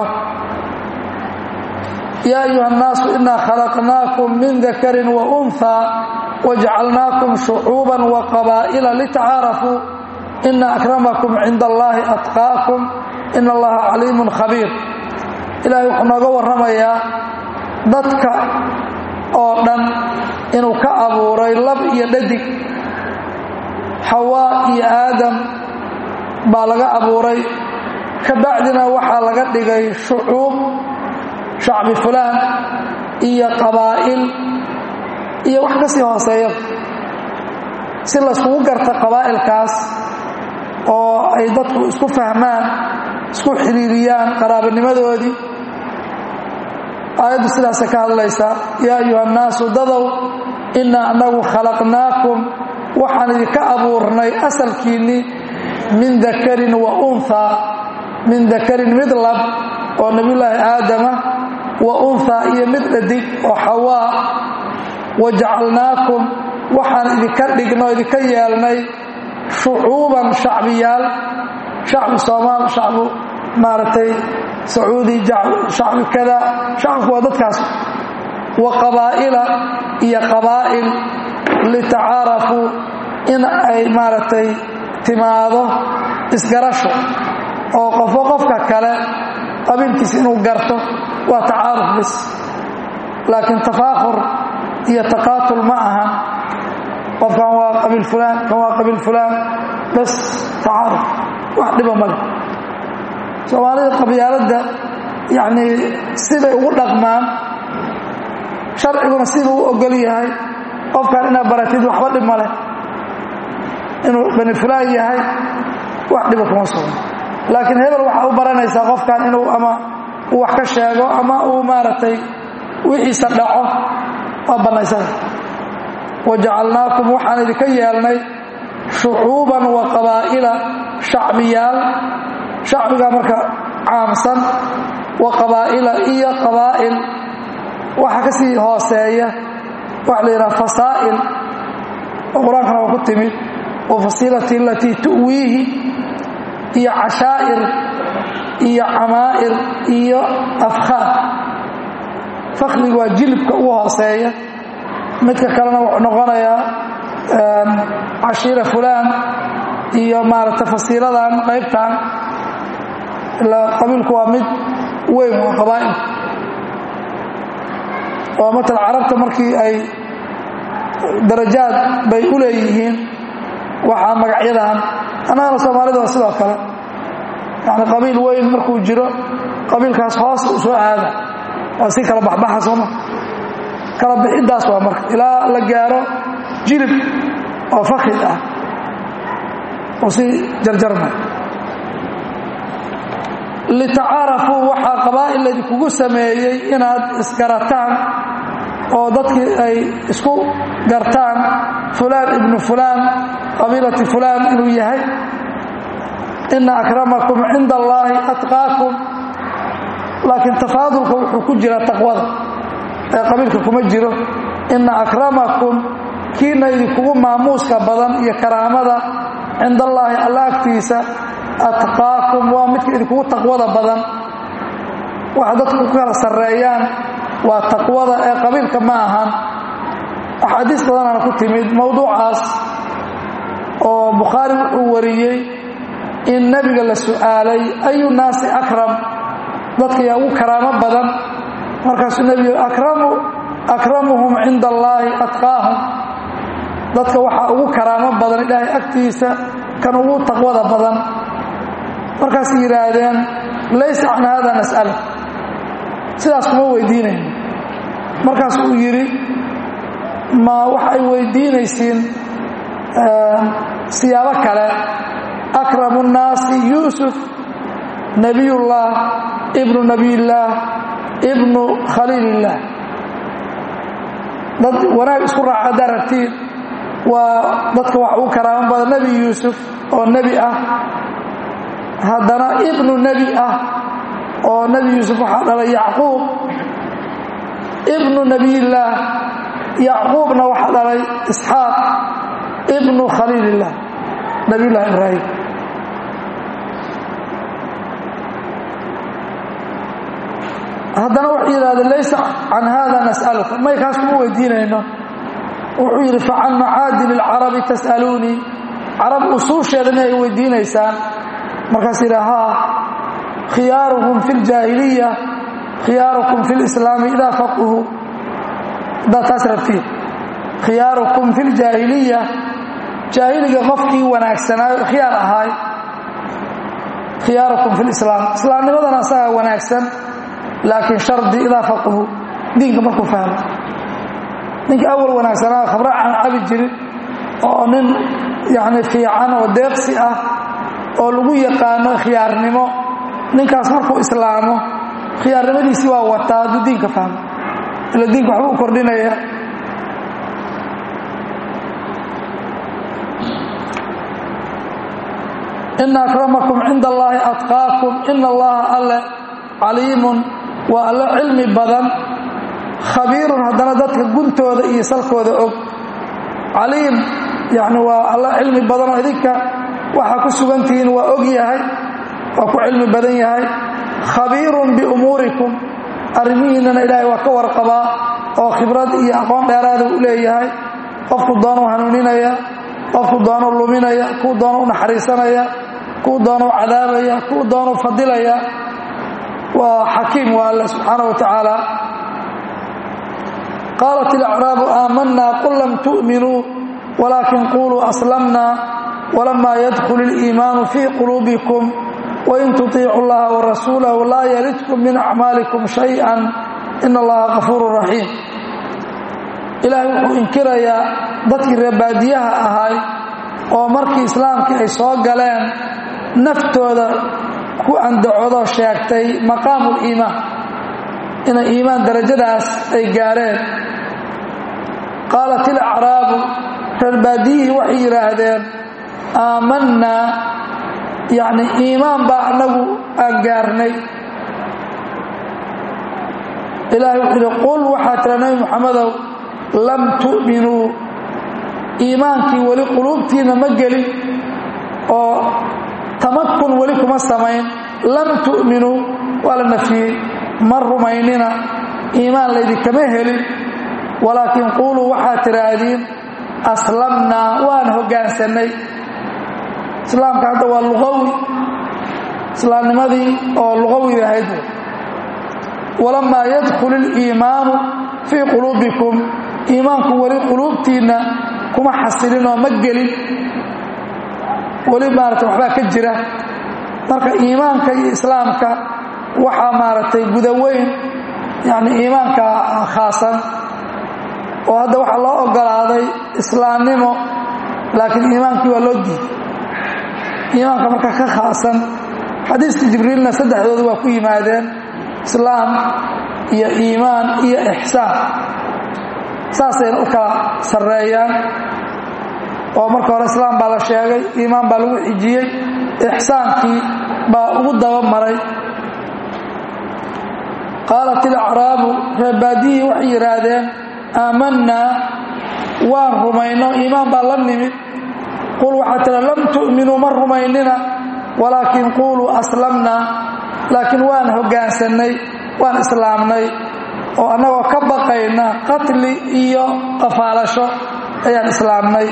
yaa ayuha الnaasu inaa khalaqnaakum min dakarin waunhaa wajcalnaakum shucuuban waqabaa'ila litacaarafuu ina akramakum cinda allahi atqaakum ina allaha caliimun khabiir ilaahay wuxuu nooga warramayaa dadka oo dhan inuu ka abuuray lab iyo dhadig xawaa iyo aadam baa laga abuuray ka bacdina waxaa laga dhigay shucuub shacbi fulaan iyo qabaa'il iyo wax ka sii hooseeya si layskugu garta qabaa'ilkaas oo ay dadku isku fahmaan isku xiriiriyaan qaraabanimadoodii aayaddu sidaasay ka hadlaysaa yaa ayuha annaasu dadow innaa annagu khalaqnaakum waxaan idinka abuurnay asalkiinnii min dakarin wa unhaa min dakarin mid lab oo nebiyulaahi aadama wa unhaa iyo mid dhadig oo xawaa wajacalnaakum waxaan idinka dhigno idinka yeelnay shucuuban shacbiyaal shacbi soomaal shacbu maaragtay sacuudi shacbi kada shacabku waa dadkaas wa qabaa'ila iyo qabaa'il litacaarafuu in ay maaragtay timaado isgarasho oo qofo qofka kale qabiilkiisa inuu garto waa tacaaruf bis laakiin tafaakhur iyo taqaatul ma aha qofkan waa qabiil fulaan kan waa qabiil fulaan bas tacaaruf wax dhiba male soomaalida qabyaaladda yacnii siday ugu dhaqmaan sharciguna siduu u ogol yahay qofkan inaad baratid waxba dhib ma leh inuu bani fulaan yahay wax dhiba kuma sugno laakiin hebel waxaa u baranaysaa qofkan inuu ama uu wax ka sheego ama uu maaragtay wixiisa dhaco waa bannaysada wajacalnaakum waxaan idinka yeelnay shucuuban wa qabaa'ila shacbiyaal shacbigaa marka caamsan wa qabaa'ila iyo qabaa'il waxa ka sii hooseeya waxa la yidhaha fasaa'il oo qur-aankana waa ku timid wa fasiilati alatii tu'wiihi iyo cashaa'ir iyo camaa'ir iyo afkhaar fakrigu waa jilibka ugu hooseeya midka kalena wuxuu noqonayaa cashiira fulaan iyo maaragtay fasiiladan qaybtan ilaa qabiilku waa mid weyn waa qabaa'ilku oo matal carabta markii ay darajaad bay u leeyihiin waxaa magacyadan annagana soomaalida waa sidoo kale yani qabiil weyn markuu jiro qabiilkaas hoos u soo aada waa si kala baxbaxa sooma kala bixiddaas waa marka ilaa la gaaro jilib oo fakid ah oo si jarjarma litacaarafuu waxaa qabaa'il laydinkugu sameeyey inaad isgarataan oo dadkii ay isku gartaan fulaan ibnu fulaan qabiilati fulaan inuu yahay ina akramakum cinda allaahi atqaakum laakiin tafaadulka wuxuu ku jira taqwada ee qabiilka kuma jiro ina akramakum kiina idinkugu maamuuska badan iyo karaamada cinda allaahi alla agtiisa atqaakum waa midka idinkugu taqwada badan waxa dadku ku kala sarreeyaan waa taqwada ee qabiilka ma ahan axaadiis badanaana ku timid mowduucaas oo bukhaari wuxuu wariyey in nebiga la su'aalay ayu naasi akram dadka yaa ugu karaamo badan markaasuu nebigu akramu akramuhum cinda allaahi atqaahum dadka waxaa ugu karaamo badan ilaahay agtiisa kan ugu taqwada badan markaasay yidhaahdeen laysa can hada nas'ala sidaas kuma weydiinayno markaas uu yidhi ma wax ay weydiinaysiin siyaabo kale akramu nnaasi yuusuf nebiyullah ibnu nebiyillaah ibnu khaliilillaah dad wanaag isku raaca haddaad rabtiin waa dadka wax ugu karaamo badan nebi yuusuf oo nebi ah haddana ibnu nebi ah oo nebi yuusuf waxaa dhalay yacquub ibnu nebiyillaah yacquubna waxaa dhalay isxaaq ibnu khaliilillaah nebiyullahi ibraahim haddana wuxuu yidhahdeen laysa can hada nas'aluka may kaas kuma weydiinayno wuxuu yidhi facan macaadin ilcarabi tas'aluunii carab usuusheeda inay weydiinaysaan markaas yidha haa khiyaaruhum fi ljaahiliya khiyaarukum fi lislaami idaa faquhu haddaad taas rabtiin khiyaarukum fi ljaahiliya jaahiliga qofkii wanaagsanaayo khiyaar ahaay khiyaarukum fi lislaam islaamnimadana asagaa wanaagsan laakiin shardi idaa faquhu diinka markuu fahmo ninka awal wanaagsanaa khabra aan cabi jirin oo nin yacni fiican oo deeqsi ah oo lagu yaqaano khiyaarnimo ninkaas markuu islaamo khiyaarnimadiisii waa wataa hadduu diinka fahmo ila diinka waxba u kordhinaya ina akramakum cinda allaahi atqaakum ina allaha alle caliimun waa alle cilmi badan khabiirun haddana dadka guntooda iyo salkooda og caliim yani waa alle cilmi badan oo idinka waxaa ku sugantihiin waa og yahay waa ku cilmi badan yahay khabiirun biumuurikum arrimihiinnana ilaahay waa ka warqabaa oo khibrad iyo aqoon dheeraada u leeyahay qofku doonuu hanuuninaya qofku doonuu luminaya kuu doonu u naxariisanaya kuu doonuu cadaabaya kuu doonuu fadilaya waa xakiim waa alle subxaana wa tacaala qaalat ilacraabu aamanaa qul lam tu'minuu walaakin quluu aslamna walamaa yadkhul iliimaanu fii quluubikum wain tutiicu llaha warasuulahu laa yalidkum min acmaalikum shay-an ina allaha kafuuru raxiim ilaahay wuxuu inkirayaa dadkii reebaadiyaha ahay oo markii islaamkii ay soo galeen naftooda ku andacodoo sheegtay maqaamuliimaan inay iimaan darajadaas ay gaareen qaalat ilacraabu reerbaadiyihii waxay yidhaahdeen aamannaa yacni iimaan baa annagu aan gaarnay ilaahay wuxuu yidhi qul waxaa tira nebi moxamedow lam tu'minuu iimaankii weli quluubtiinna ma gelin oo tamakun weli kuma samayn lam tu'minuu waa la nafiyey ma rumaynina iimaan laydinkama helin walaakiin quuluu waxaad tidhaahdiin aslamnaa waan hoggaansannay islaamka hadda waa luqawi islaamnimadii oo luqawi ahayd walamaa yadkhul iliimaanu fii quluubikum iimaanku weli quluubtiinna kuma xasilin oo ma gelin weli maaragtay waxbaa ka jira marka iimaanka iyo islaamka waxaa maaragtay gudaweyn yacni iimaanka khaasan oo hadda waxaa loo ogolaaday islaamnimo laakiin iimaankii waa loo diiday iimaanka marka ka khaasan xadiiska jibriilna saddexdooda waa ku yimaadeen islaam iyo iimaan iyo ixsaan saasayna u kala sarreeyaan oo marka hore islaam baa la sheegay iimaan baa lagu xijiyey ixsaankii baa ugu daba maray qaalat ilacraabu reebaadiyihii waxay yidhaahdeen aamannaa waan rumayno iimaan baa la nimid qul waxaa tira lam tu'minuu ma rumaynina walaakin quuluu aslamnaa laakiin waan hoggaansannay waan islaamnay oo annagoo ka baqayna qatli iyo qafaalasho ayaan islaamnay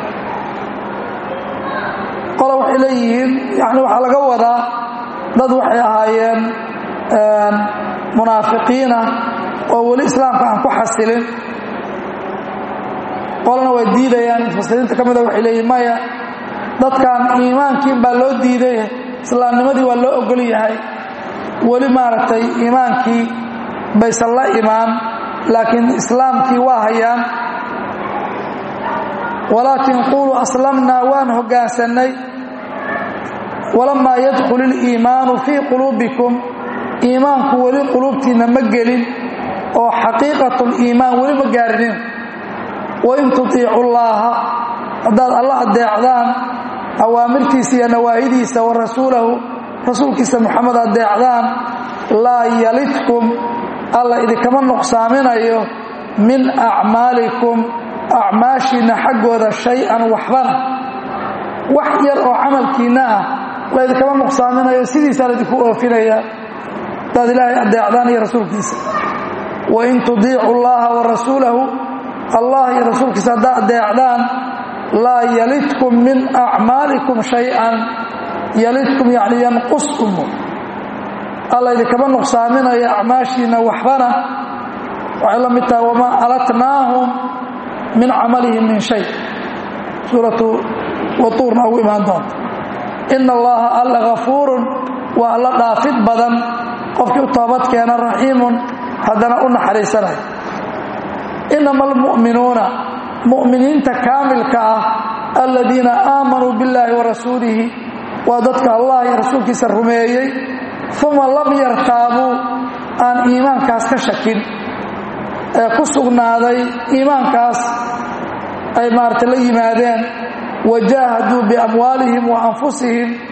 qolo waxay leeyihiin yani waxaa laga wadaa dad waxay ahaayeen munaafiqiina oo weli islaamka aan ku xasilin qolana waa diidayaan mufasiriinta ka mida waxay leeyihin maya dadkan iimaankiin baa loo diiday islaamnimadii waa loo ogol yahay weli maaragtay iimaankii baysan la imaan laakiin islaamkii waa hayaan walaakin quuluu aslamnaa waan hoggaansannay walamaa yadkhul iliimaanu fii quluubikum iimaanku weli quluubtiinna ma gelin oo xaqiiqatuliimaan weli ma gaarinin wain tutiicu llaaha haddaad alla addeecdaan awaamirtiisa iyo nawaahidiisa wa rasuulahu rasuulkiisa moxamed addeecdaan laa yalidkum alla idinkama nuqsaaminayo min acmaalikum acmaashiinna xaggooda shay-an waxbana wax yar oo camalkiinna ah laydinkama nuqsaaminayo sidiisaa laydinku oofinaya hadaad ilaahay addeecdaan iyo rasuulkiisa wain tudiicu llaha wa rasuulahu allah iyo rasuulkiisa haddaad addeecdaan laa yalidkum min acmaalikum shay-an yalidkum yacni yanquskum alla idinkama nuqsaaminayo acmaashiinna waxbana waxay la mid tahay wamaa alatnaahum min camalihim min shay suuratu watuurna ugu imaan doonta ina allaha alla hafuurun waa alla dhaafid badan qofkii u toobadkeena raxiimun haddana u naxariisanay inama almu'minuuna mu'miniinta kaamilka ah aladiina aamanuu billaahi wa rasuulihi waa dadka allah iyo rasuulkiisa rumeeyey uma lam yartaabuu aan iimaankaas ka shakin ee ku sugnaaday iimaankaas ay maarata la yimaadeen wajaahaduu biamwaalihim wa anfusihim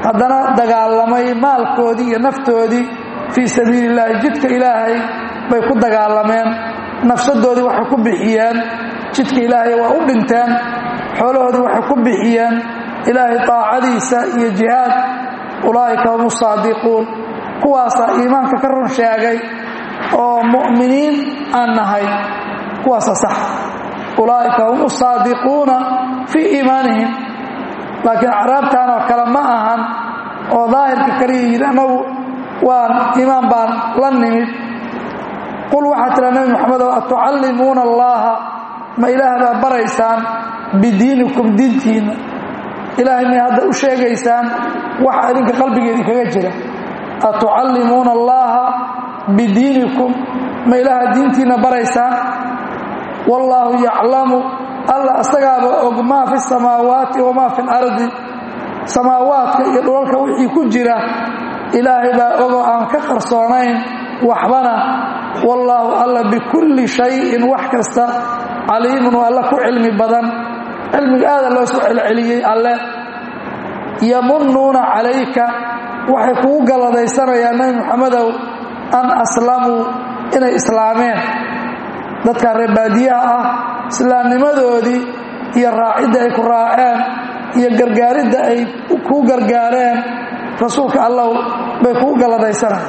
haddana dagaalamay maalkoodii iyo naftoodii fii sabiili illaahi jidka ilaahay bay ku dagaalameen nafsadoodii waxay ku bixiyeen jidka ilaahay waa u dhinteen xoolahoodii waxay ku bixiyeen ilaahay taacadiisa iyo jihaad ulaa'ika hum usaadiquun kuwaasaa iimaanka ka run sheegay oo mu'miniin aan nahay kuwaasa sax ulaa'ika hum usaadiquuna fii iimaanihim laakiin acraabtan oo kale ma ahan oo daahirka kaliya yidhi annagu waan iimaan baan la nimid qul waxaa tira nebi moxamedow atucallimuuna allaaha ma ilaah baa baraysaan bidiinikum diintiinna ilaahay may hadda u sheegaysaan waxa idinka qalbigeedii kaga jira atucallimuuna allaaha bidiinikum ma ilaaha diintiinna baraysaan wallaahu yaclamu alla asagaaba og maa fi samaawaati wamaa fi lardi samaawaadka iyo dhulalka wixii ku jira ilaahay baa ogoo aan ka qarsoonayn waxbana wallaahu alla bikulli shayin wax kasta caliimun waa alla ku cilmi badan cilmiga aada loo soo celceliyey alle yamunnuuna calayka waxay kugu galladaysanayaan nebi moxamedow an aslamuu inay islaameen dadkaa reebaadiyaha ah islaamnimadoodii iyo raacidda ay ku raaceen iyo gargaaridda ay kuu gargaareen rasuulka allow bay kugu galladaysanayaan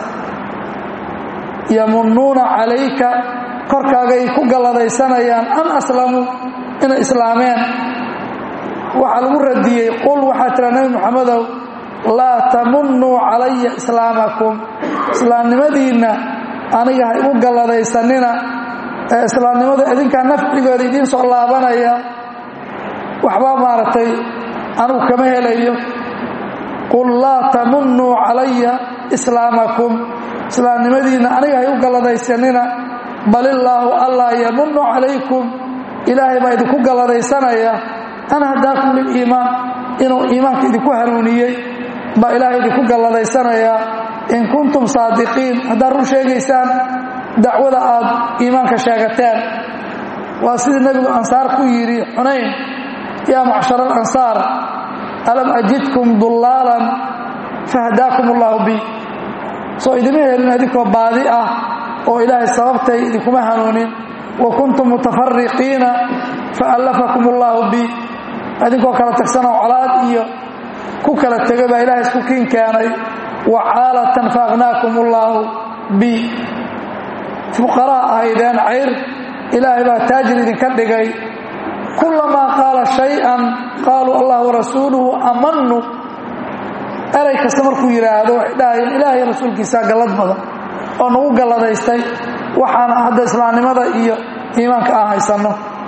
yamunnuuna calayka korkaagay ku galladaysanayaan an aslamuu inay islaameen waxaa lagu radiyey qul waxaa tira nebi moxamedow laa tamunnuu calaya islaamakum islaamnimadiinna aniga ha igu galladaysanina ee islaamnimada idinkaa nafcigooda idiin soo laabanaya waxbaa maaragtay anugu kama helayo qul laa tamunnuu calaya islaamakum islaamnimadiinna aniga ha igu galladaysanina bal illaahu allaa yamunnu calaykum ilaahay baa idinku galladaysanaya an hadaakum liliimaan inuu iimaanka idinku hanuuniyey baa ilaahay idinku galladaysanaya in kuntum saadiqiin haddaad run sheegaysaan dacwada aad iimaanka sheegateen waa sidii nebigu ansaar ku yidhi xunayn yaa macshar alansaar alam ajidkum dullaalan fahdaakum allaahu bi soo idima helin adinkoo baadi ah oo ilaahay sababtay idinkuma hanuunin wa kuntum mutafariqiina faallafakum allaahu bi idinkoo kala tagsanoo colaad iyo ku kala tegay baa ilahay isku kiin keenay wa caalatan faaqhnaakum allaahu bi fuqaraa ahaydeen cayr ilaahay baa taajir idinka dhigay kulamaa qaala shay-an qaaluu allah warasuuluhu amannu eray kasta markuu yidhaahdo waxay dhahayeen ilaahay rasuulkiisaa gallad badan oo nagu galladaystay waxaana hadda islaamnimada iyo iimaanka aan haysanno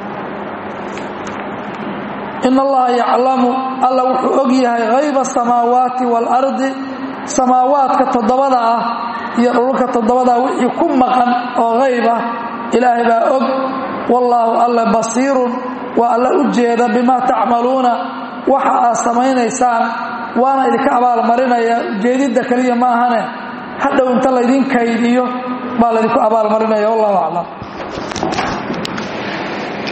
in allaha yaclamu alla wuxuu og yahay hayba asamaawaati waalardi samaawaadka toddobada ah iyo dhululka toddobadaa wixii ku maqan oo hayb ah ilaahay baa og wallaahu alla basiirun waa alla u jeeda bimaa tacmaluuna waxa aad samaynaysaan waana idinka abaalmarinaya ujeedidda keliya ma ahane hadhow inta laydin kaydiyo baa laydinku abaalmarinaya wallahu aclam